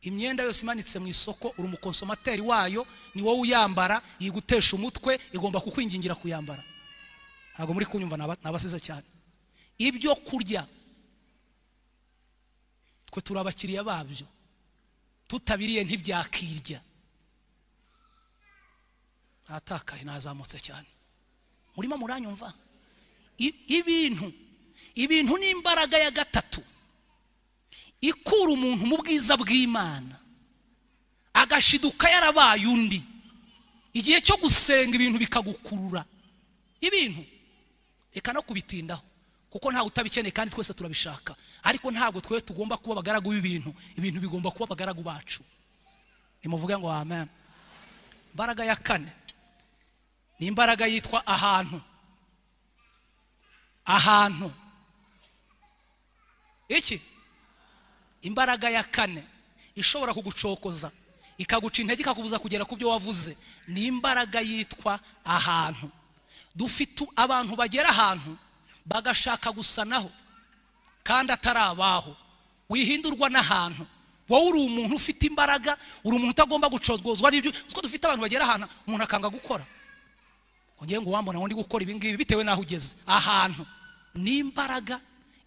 imyenda yose imanitse mu isoko uri umukonsomateri wayo ni wowe uyambara yigutesha umutwe igomba kukwingingira kuyambara ntabwo muri kunyumva ni aba- ni abasize cyane ibyo kurya twe turi abakiriya babyo tutabiriye ntibyakirya ntatakaye nazamutse cyane murimo muranyumva I- ibintu ibintu ni imbaraga ya gatatu ikura umuntu mu bwiza bw'imana agashiduka yarabaye undi igihe cyo gusenga ibintu bikagukurura ibintu reka no kubitindaho kuko ntawe utabikeneye kandi twese turabishaka ariko ntabwo twe tugomba kuba abagaragu b'ibintu ibintu bigomba kuba abagaragu bacu nimuvuge ngo amen imbaraga ya kane ni imbaraga yitwa ahantu ahantu iki imbaraga ya kane ishobora kugucokoza ikaguca intege ikakubuza kugera ku byo wavuze ni imbaraga yitwa ahantu dufite abantu bagera ahantu bagashaka gusa naho kandi atari abaho wihindurwa n'ahantu wowe uri umuntu ufite imbaraga uri umuntu utagomba gucozwozwa n'ibyo kuko dufite abantu bagera ahantu umuntu akanga gukora ngiye ngo wambona ngo ndi gukora ibi ngibi bitewe n'aho ugeze ahantu ni imbaraga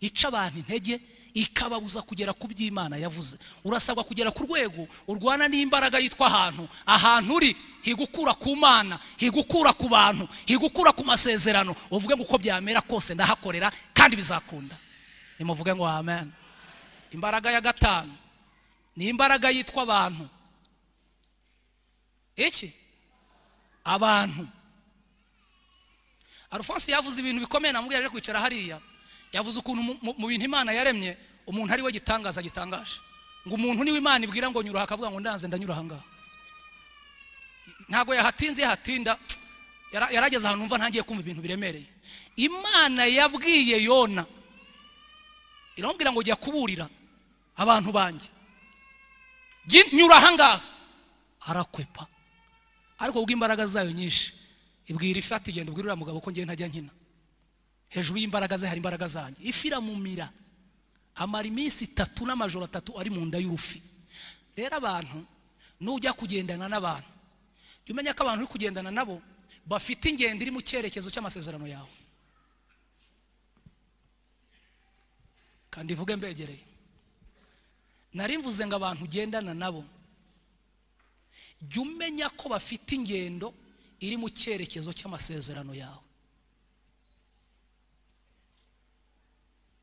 ica abantu intege ikababuza kugera ku by'imana yavuze urasabwa kugera ku rwego urwana n'imbaraga yitwa ahantu ahantu uri higukura ku mana higukura ku bantu higukura ku masezerano uvuge ngo uko byamera kose ndahakorera kandi bizakunda nimuvuge ngo amen imbaraga ya gatanu ni imbaraga yitwa abantu iki abantu arufonse yavuze ibintu bikomeye namubwira aje kwicara hariya yavuze ukuntu mu- mu- mu bintu imana yaremye umuntu ari we gitangaza gitangaje ngo umuntu niwe imana ibwira ngo nyura aha akavuga ngo ndanze ndanyura aha ngaha ntabwo yahatinze yahatinda yara- yarageze ahantu numva ntangiye kumva ibintu biremereye imana yabwiye yona iramubwira ngo jya kuburira abantu banjye Jya nyura aha ngaha arakwepa ariko ubw'imbaraga zayo nyinshi ibwira ifi ati genda ubwire uriya mugabo ko ngewe ntajya nkina hejuru y'imbaraga ze hari imbaraga zanjye ifi iramumira amara iminsi itatu n'amajoro atatu ari mu nda y'urufi rero abantu nujya kugendana n'abantu jya umenya ko abantu uri kugendana nabo bafite ingendo iri mu cyerekezo cy'amasezerano yawe kandi ivuge mbegereye nari mvuze ngo abantu ugendana nabo jya umenya ko bafite ingendo iri mu cyerekezo cy'amasezerano yawe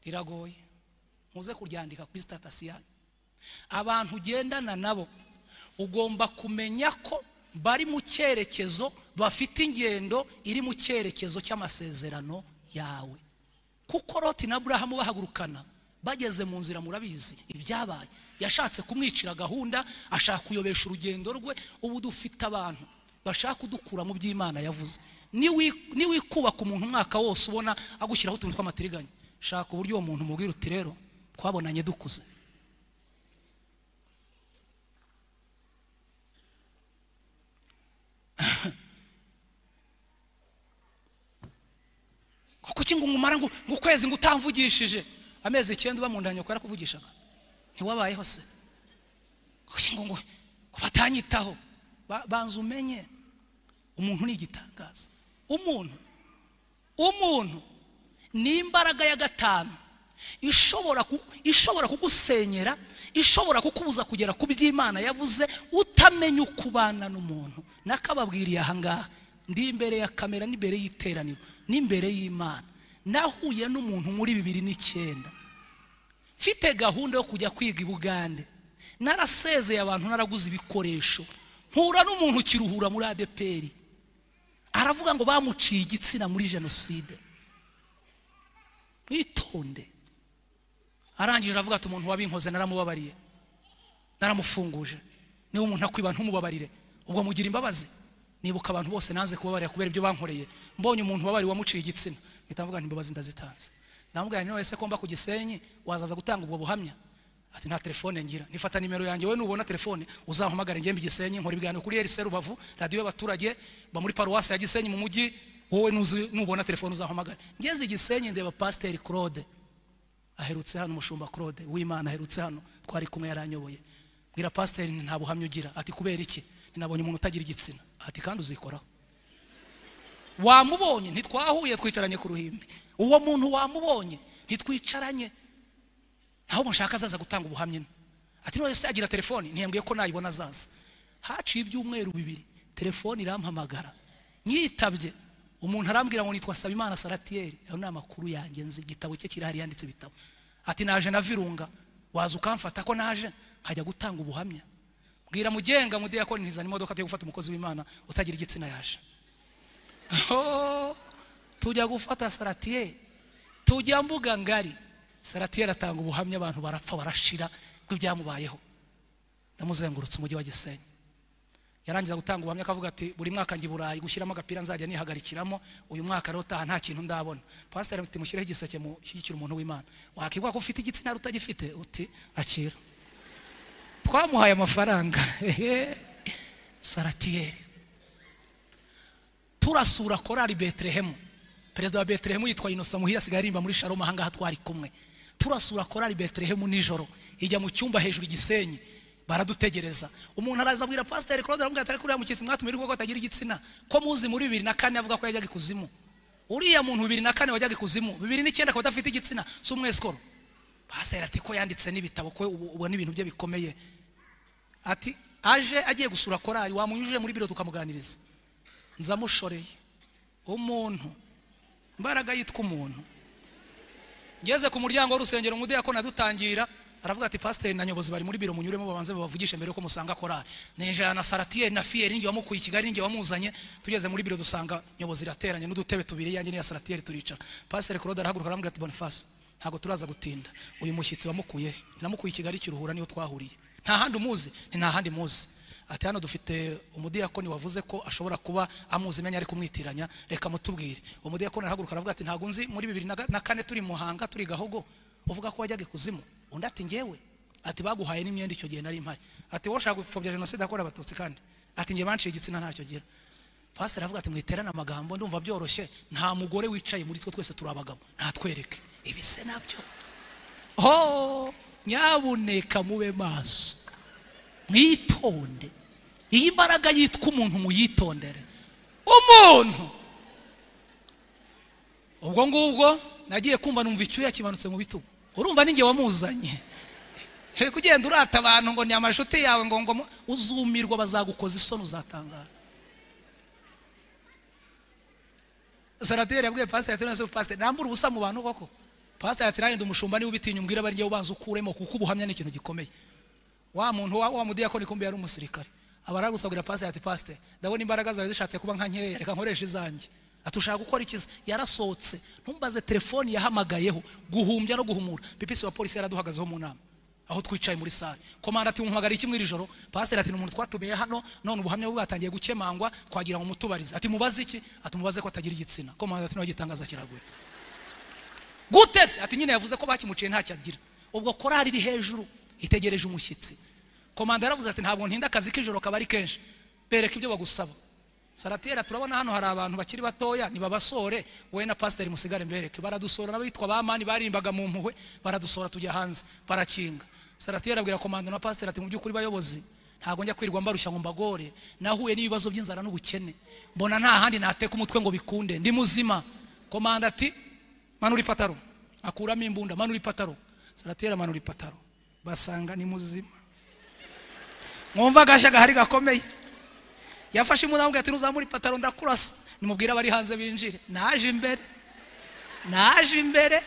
riragoye muze kuryandika kuri sitatasi yanyu abantu ugendana nabo ugomba kumenya ko bari mu cyerekezo bafite ingendo iri mu cyerekezo cy'amasezerano yawe kuko loti na burahamu bahagurukana bageze mu nzira murabizi ibyabaye yashatse kumwicira gahunda ashaka kuyobesha urugendo rwe ubu dufite abantu bashaka kudukura mu by'imana yavuze Niwi- niwikubaka umuntu umwaka wose ubona agushyiraho utuntu tw'amatiriganya shaka uburyo uwo muntu umubwira uti rero twabonanye dukuze kuki ngo umumara ngo ngo ukwezi ngo utamvugishije amezi icyenda uba mu nda nyoko yarakuvugishaga ntiwabayeho se kuki ngo ngo ngo batanyitaho Ba- banza umenye umuntu ni igitangaza umuntu umuntu ni imbaraga ya gatanu ishobora ku- ishobora kugusenyera ishobora kukubuza kugera ku by'imana yavuze utamenya uko ubana n'umuntu nakababwiriye aha ngaha ndi imbere ya kamera n'imbere y'iteraniro n'imbere y'imana nahuye n'umuntu muri bibiri n'icyenda mfite gahunda yo kujya kwiga i bugande narasezeye abantu naraguze ibikoresho mpura n'umuntu ukiruhura muri adeperi aravuga ngo bamuciye igitsina muri jenoside witonde arangije aravuga ati umuntu wabinkoze naramubabariye naramufunguje niba umuntu akwiba ntumubabarire ubwo mugira imbabazi nibuka abantu bose nanze kubabarira kubera ibyo bankoreye mbonye umuntu wabari wamuciye igitsina mpita mvuga nti imbabazi ndazitanze ndamubwira nti ese ko mba ku gisenyi wazaza gutanga ubwo buhamya ati nta telefone ngira nifata nimero yanjye wowe nubona telefone uzampamagare ngembe igisenyi nkora ibiganiro kuri RC Rubavu radiyo y'abaturage ba muri paruwasi ya Gisenyi mu mujyi wowe nuzi nubona telefone uzampamagare ngeze igisenyi ndeba pasiteri Claude aherutse hano umushumba Claude w'Imana aherutse hano twari kumwe yaranyoboye bwira pasiteri nti nta buhamya ugira ati kubera iki Nti nabonye umuntu utagira igitsina ati kandi uzikoraho wamubonye ntitwahuye twicaranye ku ruhimbi uwo muntu wamubonye ntitwicaranye aho mushaka azaza gutanga ubuhamya ino ati none se agira telefoni ntiyambwiye ko nayibona azaza haciye ibyumweru bibiri telefoni irampamagara nyitabye umuntu arambwira ngo nitwa Sabimana Saratiyeri ayo ni amakuru yanjye nzi igitabo cye kirahari yanditse ibitabo ati naje na Virunga waza ukamfata ko naje nkajya gutanga ubuhamya mbwira mugenga mudiyakoni ntizana imodoka tujya gufata umukozi w'imana utagira igitsina yaje Oh, tujya gufata Saratiyeri tujya mbuga ngari saratiyeri atanga ubuhamya abantu barapfa barashira bw'ibyamubayeho ndamuzengurutse umujyi wa gisenyi yarangiza gutanga ubuhamya akavuga ati buri mwaka njya i burayi gushyiramo agapira nzajya nihagarikiramo uyu mwaka rero utaha nta kintu ndabona pasiteri mfite mushyireho igiseke mushyigikira umuntu w'imana wakibwira ko ufite igitsina hari utagifite uti akira twamuhaye amafaranga saratiyeri turasura korari betelehemu perezida wa betelehemu yitwa inosa muhira asigaye aririmba muri sharoma ahangaha twari kumwe turasura korari betelehemu nijoro ijya mu cyumba hejuru igisenyi baradutegereza umuntu araza abwira pasiteri claude aramubwira atari kuriya mukesi mwatumira ko atagira igitsina ko muzi muri bibiri na kane avuga ko yajyaga ikuzimu uriya muntu bibiri na kane wajyaga ikuzimu bibiri n'icyenda akaba adafite igitsina si umwesikoro pasiteri ati ko yanditse n'ibitabo ko ubu- ubona ibintu bye bikomeye ati aje agiye gusura korari wamunyujije muri biro tukamuganiriza nzamushoreye umuntu imbaraga yitwa umuntu ngeze ku muryango w'urusengero umudiyakoni adutangira aravuga ati pasiteri na nyobozi bari muri biro munyuremo babanze babavugishe mbere yuko musanga korari ninjira na saratiyeri na fiyeri ninjye wamukuye i kigali ninjye wamuzanye tugeze muri biro dusanga nyobozi irateranye n'udutebe tubiri yanjye n'iya saratiyeri turicara pasiteri claude arahaguruka aramubwira ati bonifasi ntabwo turaza gutinda uyu mushyitsi wamukuye he namukuye i kigali kiruhura niyo twahuriye nta handi umuzi ni nta handi muzi ati hano dufite umudiyakoni wavuze ko ashobora kuba amuzi menya ari kumwitiranya reka mutubwire uwo mudiyakoni arahaguruka aravuga ati ntabwo nzi muri bibiri na ga- na kane turi muhanga turi gahogo uvuga ko wajyaga ikuzimu undi ati ngewe ati baguhaye n'imyenda icyo gihe nari mpari ati wowe ushaka gupfobya jenoside yakorewe abatutsi kandi ati nge banciye igitsina ntacyo gira pasiteri aravuga ati mwiterane amagambo ndumva byoroshye nta mugore wicaye muri twe twese turi abagabo ntatwereke ibi se nabyo ho nyabuneka mube maso mwitonde iyi mbaraga yitwa umuntu muyitondere umuntu ubwo ngubwo nagiye kumva numva icyuya kimanutse mu bitugu urumva ninjye wamuzanye He, kugenda urata abantu ngo ni amashuti yawe ngo ngo mu- uzumirwa bazagukoza isoni uzatangara saraderi yabwiye pasiteri ati none se pasiteri nambura ubusa mu bantu koko pasiteri ati nanjye ndi umushumba niba ubitinya umbwire abe njyewe ubanza ukuremo kuko ubuhamya ni ikintu gikomeye wa muntu wa, wa mudiyakoni kumbe yari umusirikare aba aragusabwira pasiteri ati pasiteri ndabona imbaraga zawe zishatse kuba nka nkereya reka nkoreshe izanjye ati ushaka gukora ikiza yarasohotse ntumbaze telefoni yahamagayeho guhumbya no guhumura pipisi wa polisi yaraduhagazeho mu nama aho twicaye muri sare komanda ati muhamagara iki mw'iri joro pasiteri ati ni umuntu twatumiye hano none ubuhamya bwe bwatangiye gukemangwa twagira ngo mutubarize ati mubaze iki ati mubaze ko atagira igitsina komanda ati nawe gitangaza kiraguye gute se ati nyine yavuze ko bakimuciye ntacyo agira ubwo korari iri hejuru itegereje umushyitsi komanda yaravuze ati ntabwo ntinda akazi k'ijoro kaba ari kenshi bereka ibyo bagusaba saratera turabona hano hari abantu bakiri batoya nibabasore wowe na pasiteri musigare mbereke baradusora n'abitwa bamani baririmbaga mu mpuhwe baradusora tujya hanze barakinga saratera abwira komanda na pasiteri ati mu by'ukuri bayobozi ntabwo njya kwirirwa mbarushya ngo mbagore nahuye n'ibibazo by'inzara n'ubukene mbona nta handi nateka umutwe ngo bikunde ndi muzima komanda ati manura ipataro akuramo imbunda manura ipataro saratera manura ipataro basanga ni muzima mwumva agashya gahari gakomeye yafashe umudamu ati ntuzamure ipataro ndakurasa nimubwire abari hanze binjire naje imbere naje imbere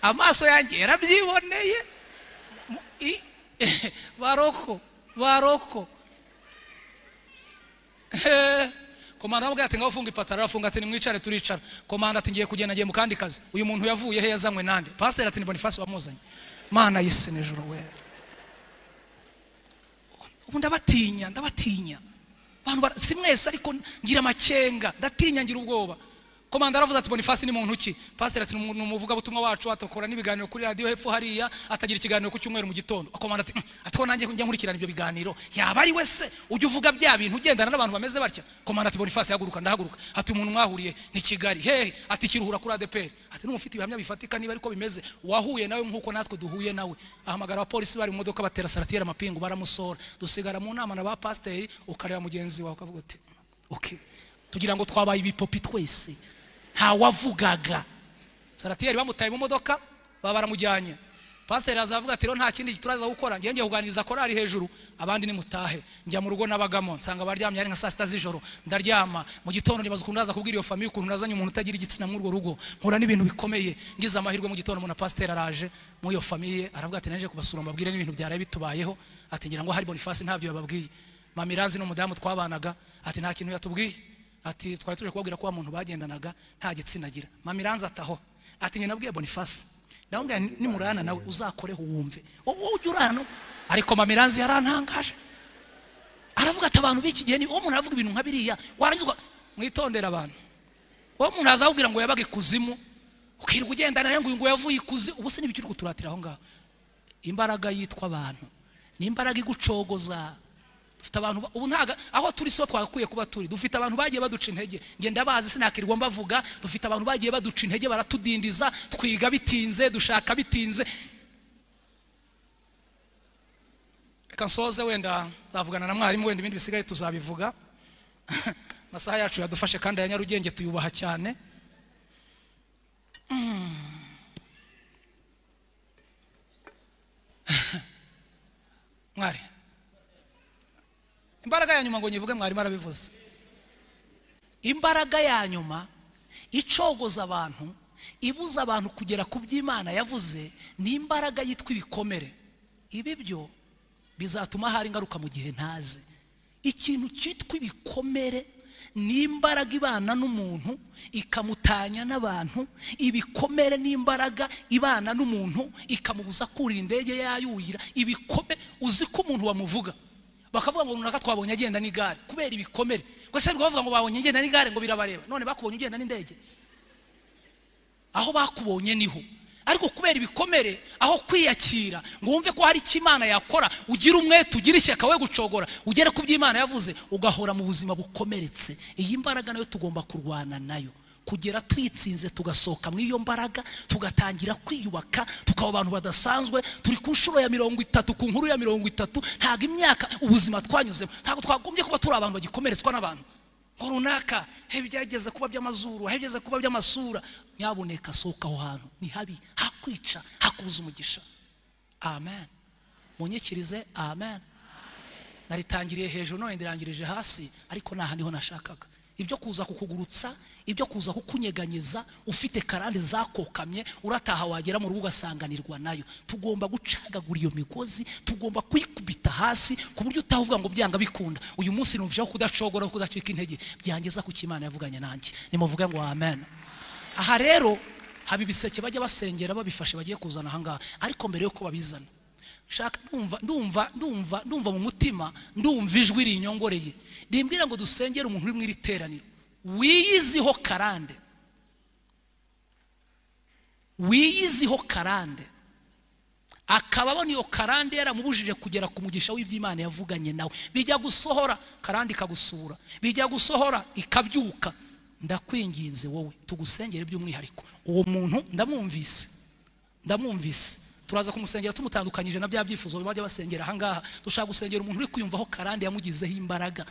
amaso yanjye yarabyiboneye Mu- i- baroko baroko Eh, komanda aramubwira ati ngaho ufunga ipataro arafunga ati nimwicare turicara komanda ati ngiye kugenda ngiye mu kandi kazi uyu muntu yavuye he yazanywe nande pasiteri ati ni bonifasi wamuzanye mana yise nijoro we ubu ndabatinya ndabatinya abantu bara- si mwese ariko ngira amakenga ndatinya ngira ubwoba komanda aravuze ati bonifasi ni muntu ki pasiteri ati ni umuvugabutumwa wacu atokora n'ibiganiro kuri radiyo hepfo hariya atagira ikiganiro ku cyumweru mu gitondo komanda ati "Mm, ati ko nanjye njya nkurikirana ibyo biganiro yaba ari we se ujya uvuga bya bintu ugendana n'abantu bameze batya komanda ati bonifasi haguruka ndahaguruka ati umuntu mwahuriye ni kigali hehe ati kiruhura kuri adeperi ati n'umufite ibihamya bifatika niba ariko bimeze wahuye nawe nk'uko natwe duhuye nawe ahamagara abapolisi bari mu modoka batera saratiyeri amapingu baramusora dusigara mu nama na ba pasiteri ukareba mugenzi wawe ukavuga uti okay. tugira ngo twabaye ibipopi twese ntawavugaga saratiyeri bamutaye mu modoka baba baramujyanye pasiteri azavuga ati rero nta kindi turaza gukora ngiye ngiye kuganiriza korari hejuru abandi nimutahe njya mu rugo nabagamo nsanga baryamye ari nka saa sita z'ijoro ndaryama mu gitondo nibaza ukuntu ndaza kubwira iyo famiye ukuntu nazanye umuntu utagira igitsina muri urwo rugo nkura n'ibintu bikomeye ngize amahirwe mu gitondo umuntu na pasiteri araje muri iyo famiye aravuga ati naje kubasura mbabwire n'ibintu byaraye bitubayeho ati ngira ngo hari bonifasi ntabyo yababwiye mamirazi n'umudamu twabanaga ati nta kintu yatubwiye ati twari tuje kubabwira ko wa muntu bagendanaga nta gitsina agira mamiranza ataho ati njye nabwiye bonifasi ndamubwira nti nimurana nawe uzakoreho wumve wowe ujya urana no ariko mamiranza yarantangaje aravuga ati abantu b'iki gihe ni uwo muntu aravuga ibintu nka biriya warangiza uka- mwitondere abantu uwo muntu azakubwira ngo yabaga ikuzimu ukirirwa ugendana nawe ngo uyu ngo yavuye ikuzimu ubu se n'ibiki uri kuturatira aho ngaho imbaraga yitwa abantu ni imbaraga igucogoza dufite abantu ba- ubu ntago aho turi siho twagakwiye kuba turi dufite abantu bagiye baduca intege ngenda bazi sinakirirwa mbavuga dufite abantu bagiye baduca intege baratudindiza twiga bitinze dushaka bitinze reka nsoze wenda nzavugana na mwarimu wenda ibindi bisigaye tuzabivuga amasaha yacu yadufashe kandi ya nyarugenge tuyubaha cyane mwari imbaraga ya nyuma ngo nyivuge mwarimu arabivuze imbaraga ya nyuma icogoza abantu ibuza abantu kugera ku by'imana yavuze ni imbaraga yitwa ibikomere ibi byo bizatuma hari ingaruka mu gihe ntaze ikintu cyitwa ibikomere ni imbaraga ibana n'umuntu ikamutanya n'abantu ibikomere n'imbaraga ibana n'umuntu ikamubuza kurira indege yayuhira ibikome uzi ko umuntu bamuvuga bakavuga ngo runaka twabonye agenda n'igare kubera ibikomere gusa ntabwo bavuga ngo babonye agenda n'igare ngo birabareba none bakubonye ugenda n'indege aho bakubonye niho ariko kubera ibikomere aho kwiyakira ngo wumve ko hari icyo imana yakora ugira umwete ugira ishyaka we gucogora ugere ku byo imana yavuze ugahora mu buzima bukomeretse iyi mbaraga nayo tugomba kurwana nayo kugera twitsinze tugasohoka muri iyo mbaraga tugatangira kwiyubaka tukaba abantu badasanzwe turi ku nshuro ya mirongo itatu ku nkuru ya mirongo itatu ntabwo imyaka ubuzima twanyuzemo ntabwo twagombye kuba turi abantu bagikomeretswa n'abantu ngo runaka he byageze kuba by'amazuru he byageze kuba by'amasura nyaboneka sohoka aho hantu ni habi hakwica hakubuza umugisha amen munyikirize amen naritangiriye hejuru none ndirangirije hasi ariko ntaha niho nashakaga ibyo kuza kukugurutsa ibyo kuza kukunyeganyeza ufite karande zakokamye urataha wagera mu rugo ugasanganirwa nayo tugomba gucagagura iyo migozi tugomba kuyikubita hasi ku buryo utavuga ngo byanga bikunda uyu munsi numvijeho kudacogora kudacika intege byangeza ku cy'imana yavuganye nanjye nimuvuge ngo amen aha rero haba ibiseke bajya basengera babifashe bagiye kuzana ahangaha ariko mbere yuko babizana shaka ndumva ndumva ndumva ndumva mu mutima ndumva ijwi rinyongoreye rimbwira ngo dusengere umuntu uri mu iri teraniro wiyiziho karande wiyiziho karande akaba abona iyo karande yaramubujije kugera ku mugisha w'iby'imana yavuganye nawe bijya gusohora karande ikagusura bijya gusohora ikabyuka ndakwinginze wowe tugusengere by'umwihariko uwo muntu ndamwumvise ndamwumvise turaza kumusengera tumutandukanyije na bya byifuzo bajya basengera ahangaha dushaka gusengera umuntu uri kwiyumvaho karande yamugizeho imbaraga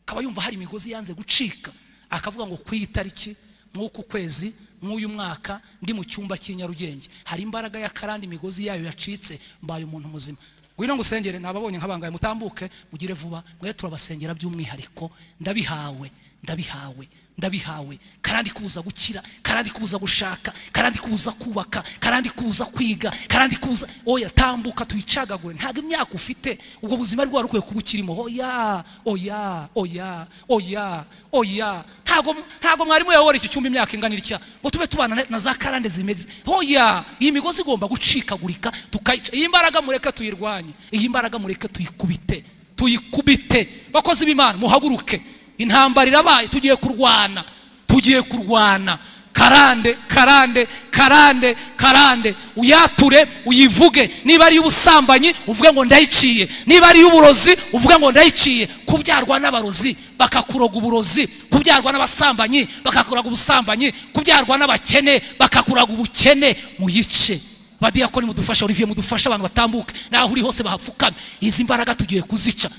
akaba yumva hari imigozi yanze gucika akavuga ngo ku itariki nk'uku kwezi nk'uyu mwaka ndi mu cyumba cy'inyarugenge hari imbaraga ya karande imigozi yayo yacitse mbaye umuntu muzima ngwino ngusengere nababonye nkabangaye mutambuke mugire vuba mwe turabasengera by'umwihariko ndabihawe ndabihawe ndabihawe karandi kuza gukira karandi kuza gushaka karandi kuza kubaka karandi kuza kwiga karandi kuza oya tambuka tuyicagagure ntabwo imyaka ufite ubwo buzima rwari rukwiye kuba ukirimo oya oya oya oya oya ntabwo ntabwo mwarimu yayobora iki cyumba imyaka ingana itya ngo tube tubana na za karande zimeze oya iyi migozi igomba gucikagurika tukayica iyi mbaraga mureke tuyirwanye iyi mbaraga mureke tuyikubite tuyikubite bakozi b'imana muhaguruke intambara irabaye tugiye kurwana tugiye kurwana karande karande karande karande uyature uyivuge niba ari iy'ubusambanyi uvuge ngo ndayiciye niba ari iy'uburozi uvuge ngo ndayiciye kubyarwa n'abarozi bakakuroga uburozi kubyarwa n'abasambanyi bakakuraga ubusambanyi kubyarwa n'abakene bakakuraga ubukene muyice badiyakoni mudufasha olivier mudufashe abantu batambuke naho uri hose bahapfukame izi mbaraga tugiye kuzica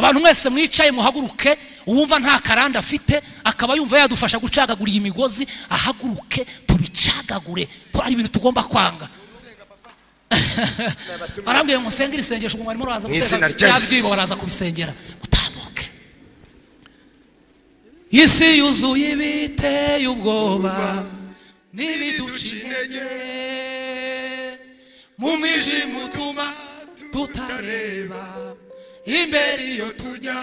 abantu mwese mwicaye muhaguruke uwumva nta karanda afite akaba yumva yadufasha gucagagura iyi migozi ahaguruke tubicagagure ari ibintu tugomba kwanga barambwiye ngo musenge irisengesho ngo barimo baraza gusenga byabwibo baraza kubisengera utambuke isi yuzuye ibiteye ubwoba n'ibiduca intege mu mwijima utuma tutareba imbere iyo tujya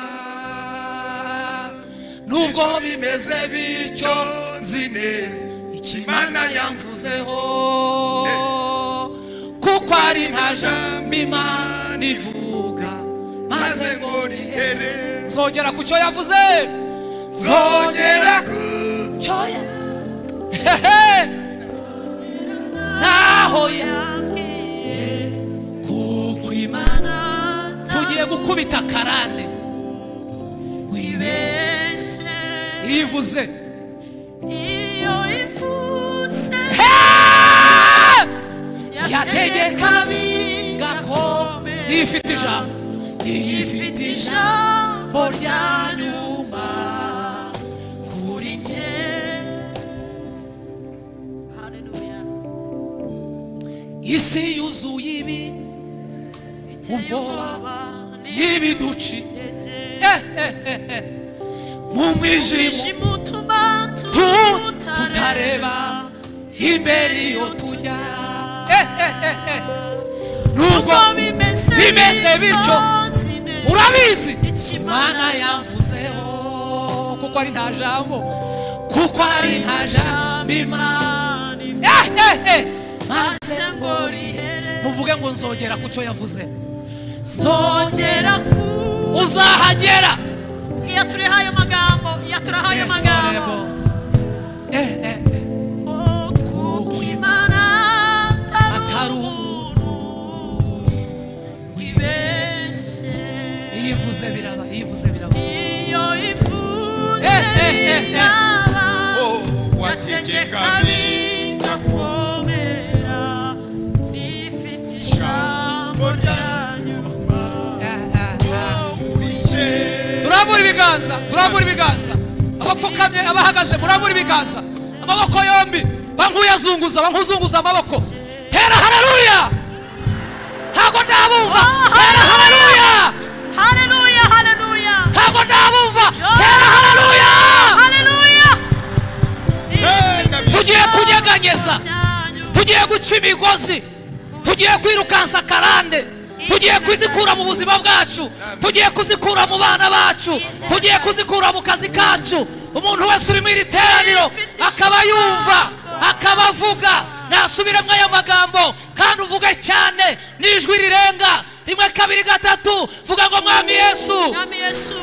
nubwo bimeze bityo nzi neza ikimana yamvuzeho kuko ari nta jambo imana ivuga maze ngo rihere zogera ku cyo yavuze zogera ku cyo hehe ntaho yambwiye kuko imana tugiye gukubita karande wibeshe ivuze iyo ivuze yategeka bingako ifite ijambo ifite ijambo rya nyuma kuri jye isi yuzuye ibi ubwoba n'ibiduci mu mwijima utuma tutareba imbere iyo tujya nubwo bimeze bityo urabizi imana yavuzeho kuko ari nta jambo kuko ari nta jambo imana Eh, eh, eh. maze ngo rihere muvuge ngo nzogera ku cyo yavuze zongera ku uzahagera iyo turihaye amagambo iyo turahaye Yes, amagambo honorable. Eh, eh, eh. Oh, kuko imana atari Atari umuntu wibeshye iyo ivuze biraba iyo ivuze biraba iyo ivuze Eh, eh, eh, eh. biraba Oh, gategeka wategeka bigakomera bifite ijambo ryanyu Eh, eh, eh. bikurikije turambura ibiganza turambura ibiganza abapfukamye abahagaze murambura ibiganza amaboko yombi bankuyazunguza bankuzunguza amaboko tera hararuya ntago ndabumva tera hararuya haleluya haleluya ntago ndabumva tera hararuya haleluya Hey, tugiye kunyeganyeza ryanyu tugiye guca imigozi tugiye kwirukansa karande tugiye kuzikura mu buzima bwacu tugiye kuzikura mu bana bacu tugiye kuzikura mu kazi kacu umuntu wese uri mu iri teraniro akaba yumva akaba avuga nasubiramo aya magambo kandi uvuge cyane n'ijwi rirenga rimwe kabiri gatatu vuga ngo mwami yesu mwami yesu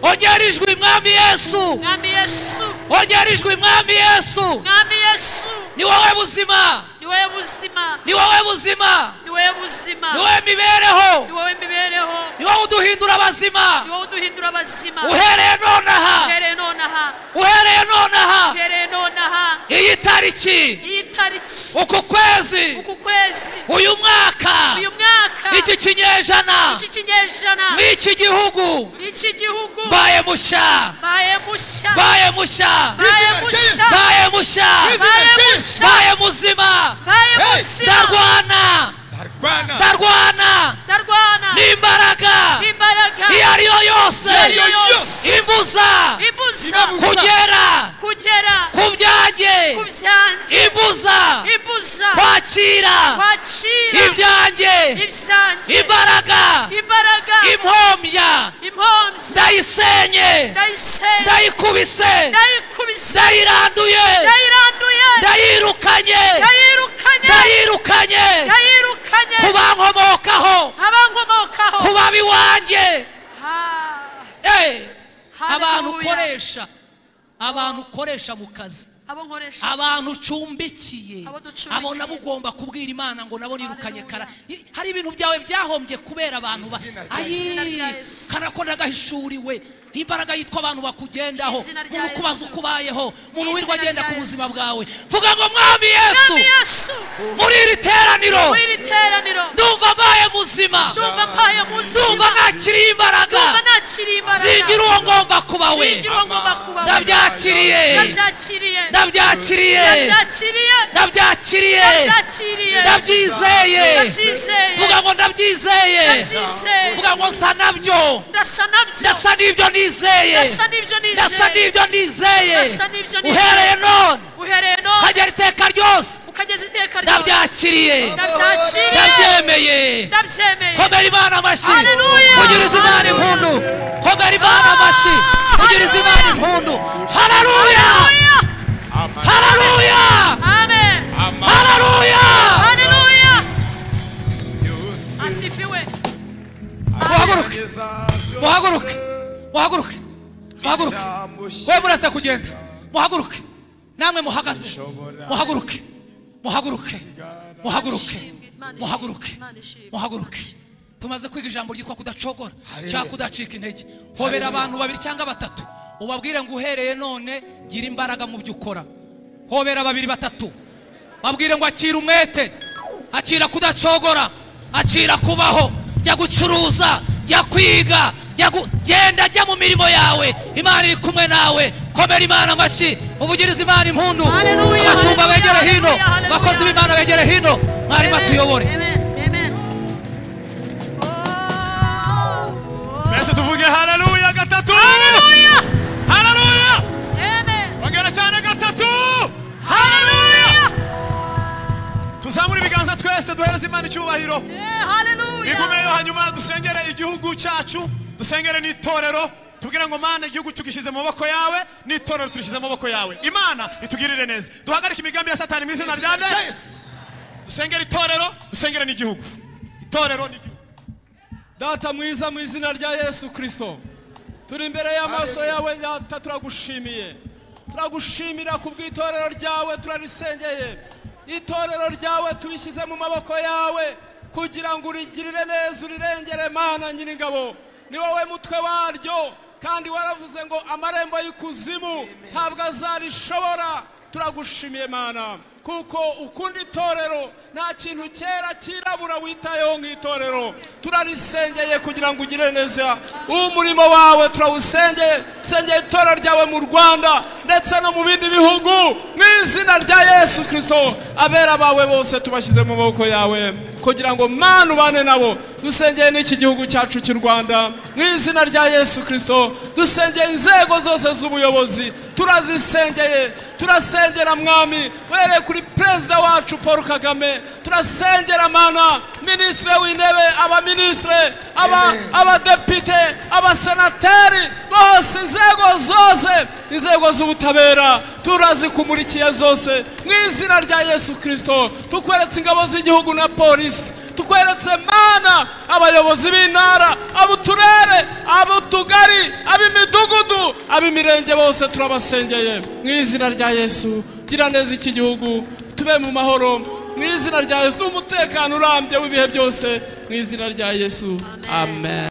ongera ijwi mwami yesu mwami yesu ongera ijwi mwami yesu mwami yesu ni wowe buzima ni wowe buzima ni wowe buzima ni wowe buzima ni wowe mibereho ni wowe mibereho ni wowe uduhindura abazima ni wowe uduhindura abazima uhereye nonaha uhereye nonaha uhereye nonaha uhereye nonaha iyi tariki iyi tariki uku kwezi uku kwezi uyu mwaka uyu mwaka iki kinyejana iki kinyejana n'iki gihugu iki gihugu mbaye musha baye mushya mbaye musha baye mushya mbaye musha baye mushya mbaye muzima baye Hey! muzima ndarwana ndarwana ndarwana ndarwana n'imbaraga imbaraga iyo ari yo yose Iyo ari yo yose. imbuza ibuza Ibuza. kugera kugera ku byanjye ku byanjye imbuza ibuza kwakira kwakira ibyanjye ibyanjye imbaraga imbaraga impombya impunzi ndayisenye ndayisenga ndayikubise ndayikubise ndayiranduye ndayiranduye ndayirukanye ndayirukanye ndayirukanye ndayirukanye ku bankomokaho abankomokaho ku babiwanjye Ha- Eh, abantu Hallelujah. ukoresha abantu ukoresha mu kazi abo nkoresha abantu ucumbikiye Abo ducumbikiye. abo nabo ugomba kubwira imana ngo nabo nirukanye kara Hallelujah. I- hari ibintu byawe byahombye kubera abantu ba- Izina rya ayi Izina rya Yesu. karakona agahishuriwe imbaraga yitwa abantu bakugendaho Izina rya umuntu kubaza Yesu. uko ubayeho umuntu Izina wirirwa agenda rya ku buzima Yesu. bwawe vuga ngo mwami yesu Mwami yesu muri iri teraniro muri iri teraniro ndumva mbaye muzima ndumva mpaye ndumva muzima nakiriye imbaraga ndumva nakiriye singira imbaraga uwo ngomba kuba we singira uwo ngomba kuba we. ndabyakiriye ndabyakiriye ndabyakiriye ndabyakiriye ndabyakiriye ndabyakiriye ndabyizeye Ndabyizeye. vuga ngo ndabyizeye ndabyizeye vuga ngo nsa nabyo ndasa nabyo ndasa n'ibyo nizeye ndasa n'ibyo ndasa nizeye n'ibyo nizeye Ndasa n'ibyo nizeye. uhereye none uhereye none hagera iteka ryose ukageza iteka ryose ndabyakiriye ndabyakiriye ndabyemeye ndabyemeye komera imana amashyi Hallelujah. kugiriza imana impundu komera imana amashyi kugiriza imana Hallelujah. impundu hararuya Hallelujah. hararuya amen amahoro hararuya haleluya yose asifiwe Guhaguruke. agerageza muhaguruke muhaguruke muhaguruke ijambo we murasa kugenda muhaguruke namwe muhagaze Nshobora. muhaguruke muhaguruke muhaguruke Imana ishimwe. muhaguruke Imana ishimwe. muhaguruke tumaze kwiga ijambo ryitwa kudacogora Haleluya. cyangwa kudacika intege hobera abantu babiri cyangwa batatu ubabwire ngo uhereye none gira imbaraga mu byo ukora hobera babiri batatu babwire ngo akira umwete akira kudacogora akira kubaho jya gucuruza jya kwiga jya gu- genda jya mu mirimo yawe imana iri kumwe nawe komera imana amashyi uvugirize imana impundu Haleluya, abashumba haleluya, begere hino haleluya, haleluya. abakozi b'imana begere hino mwarimu Amen. atuyobore Amen. Amen. Oh, oh. twese tuvuge haleluya gatatu Haleluya. haleluya Amen. ongera cyane gatatu Haleluya. tuzamure ibiganza twese duhereze imana icyubahiro Eh, Haleluya. bigumeyo hanyuma dusengere igihugu cyacu dusengere n'itorero tugira ngo mana igihugu tugishyize mu maboko yawe n'itorero turishyize mu maboko yawe imana itugirire neza duhagarike imigambi ya satani mu izina rya nde dusengere itorero dusengere n'igihugu itorero n'igihugu data mwiza mu izina rya yesu kirisito turi imbere y'amaso yawe data turagushimiye turagushimira ku bw'itorero ryawe turarisengeye itorero ryawe turishyize mu maboko yawe kugira ngo urigirire neza urirengere mana nyiringabo ni wowe mutwe waryo kandi waravuze ngo amarembo y'ikuzimu ntabwo azarishobora turagushimiye mana kuko ukunda itorero nta kintu cyera cyirabura witayeho nk'itorero turarisengeye kugira ngo ugire neza umurimo wawe turawusengeye sengeye itorero ryawe mu rwanda ndetse no mu bindi bihugu mu izina rya yesu kirisito abera bawe bose tubashyize mu maboko yawe kugira ngo mwana ubane nabo dusengeye n'iki gihugu cyacu cy'u rwanda mu izina rya yesu kirisito dusengeye inzego zose z'ubuyobozi turazisengeye turasengera mwami uhereye kuri perezida wacu paul kagame turasengera mana minisitiri w'intebe abaminisitire aba- abadepite abasenateri bose inzego zose inzego z'ubutabera turazikumulikiye zose mu izina rya yesu kirisito tukweretse ingabo z'igihugu na polisi tukweretse mana abayobozi b'intara ab'uturere ab'utugari ab'imidugudu ab'imirenge bose turabasengeye mu izina rya yesu gira neza iki gihugu tube mu mahoro mu izina rya yesu n'umutekano urambye w'ibihe byose mu izina rya yesu amen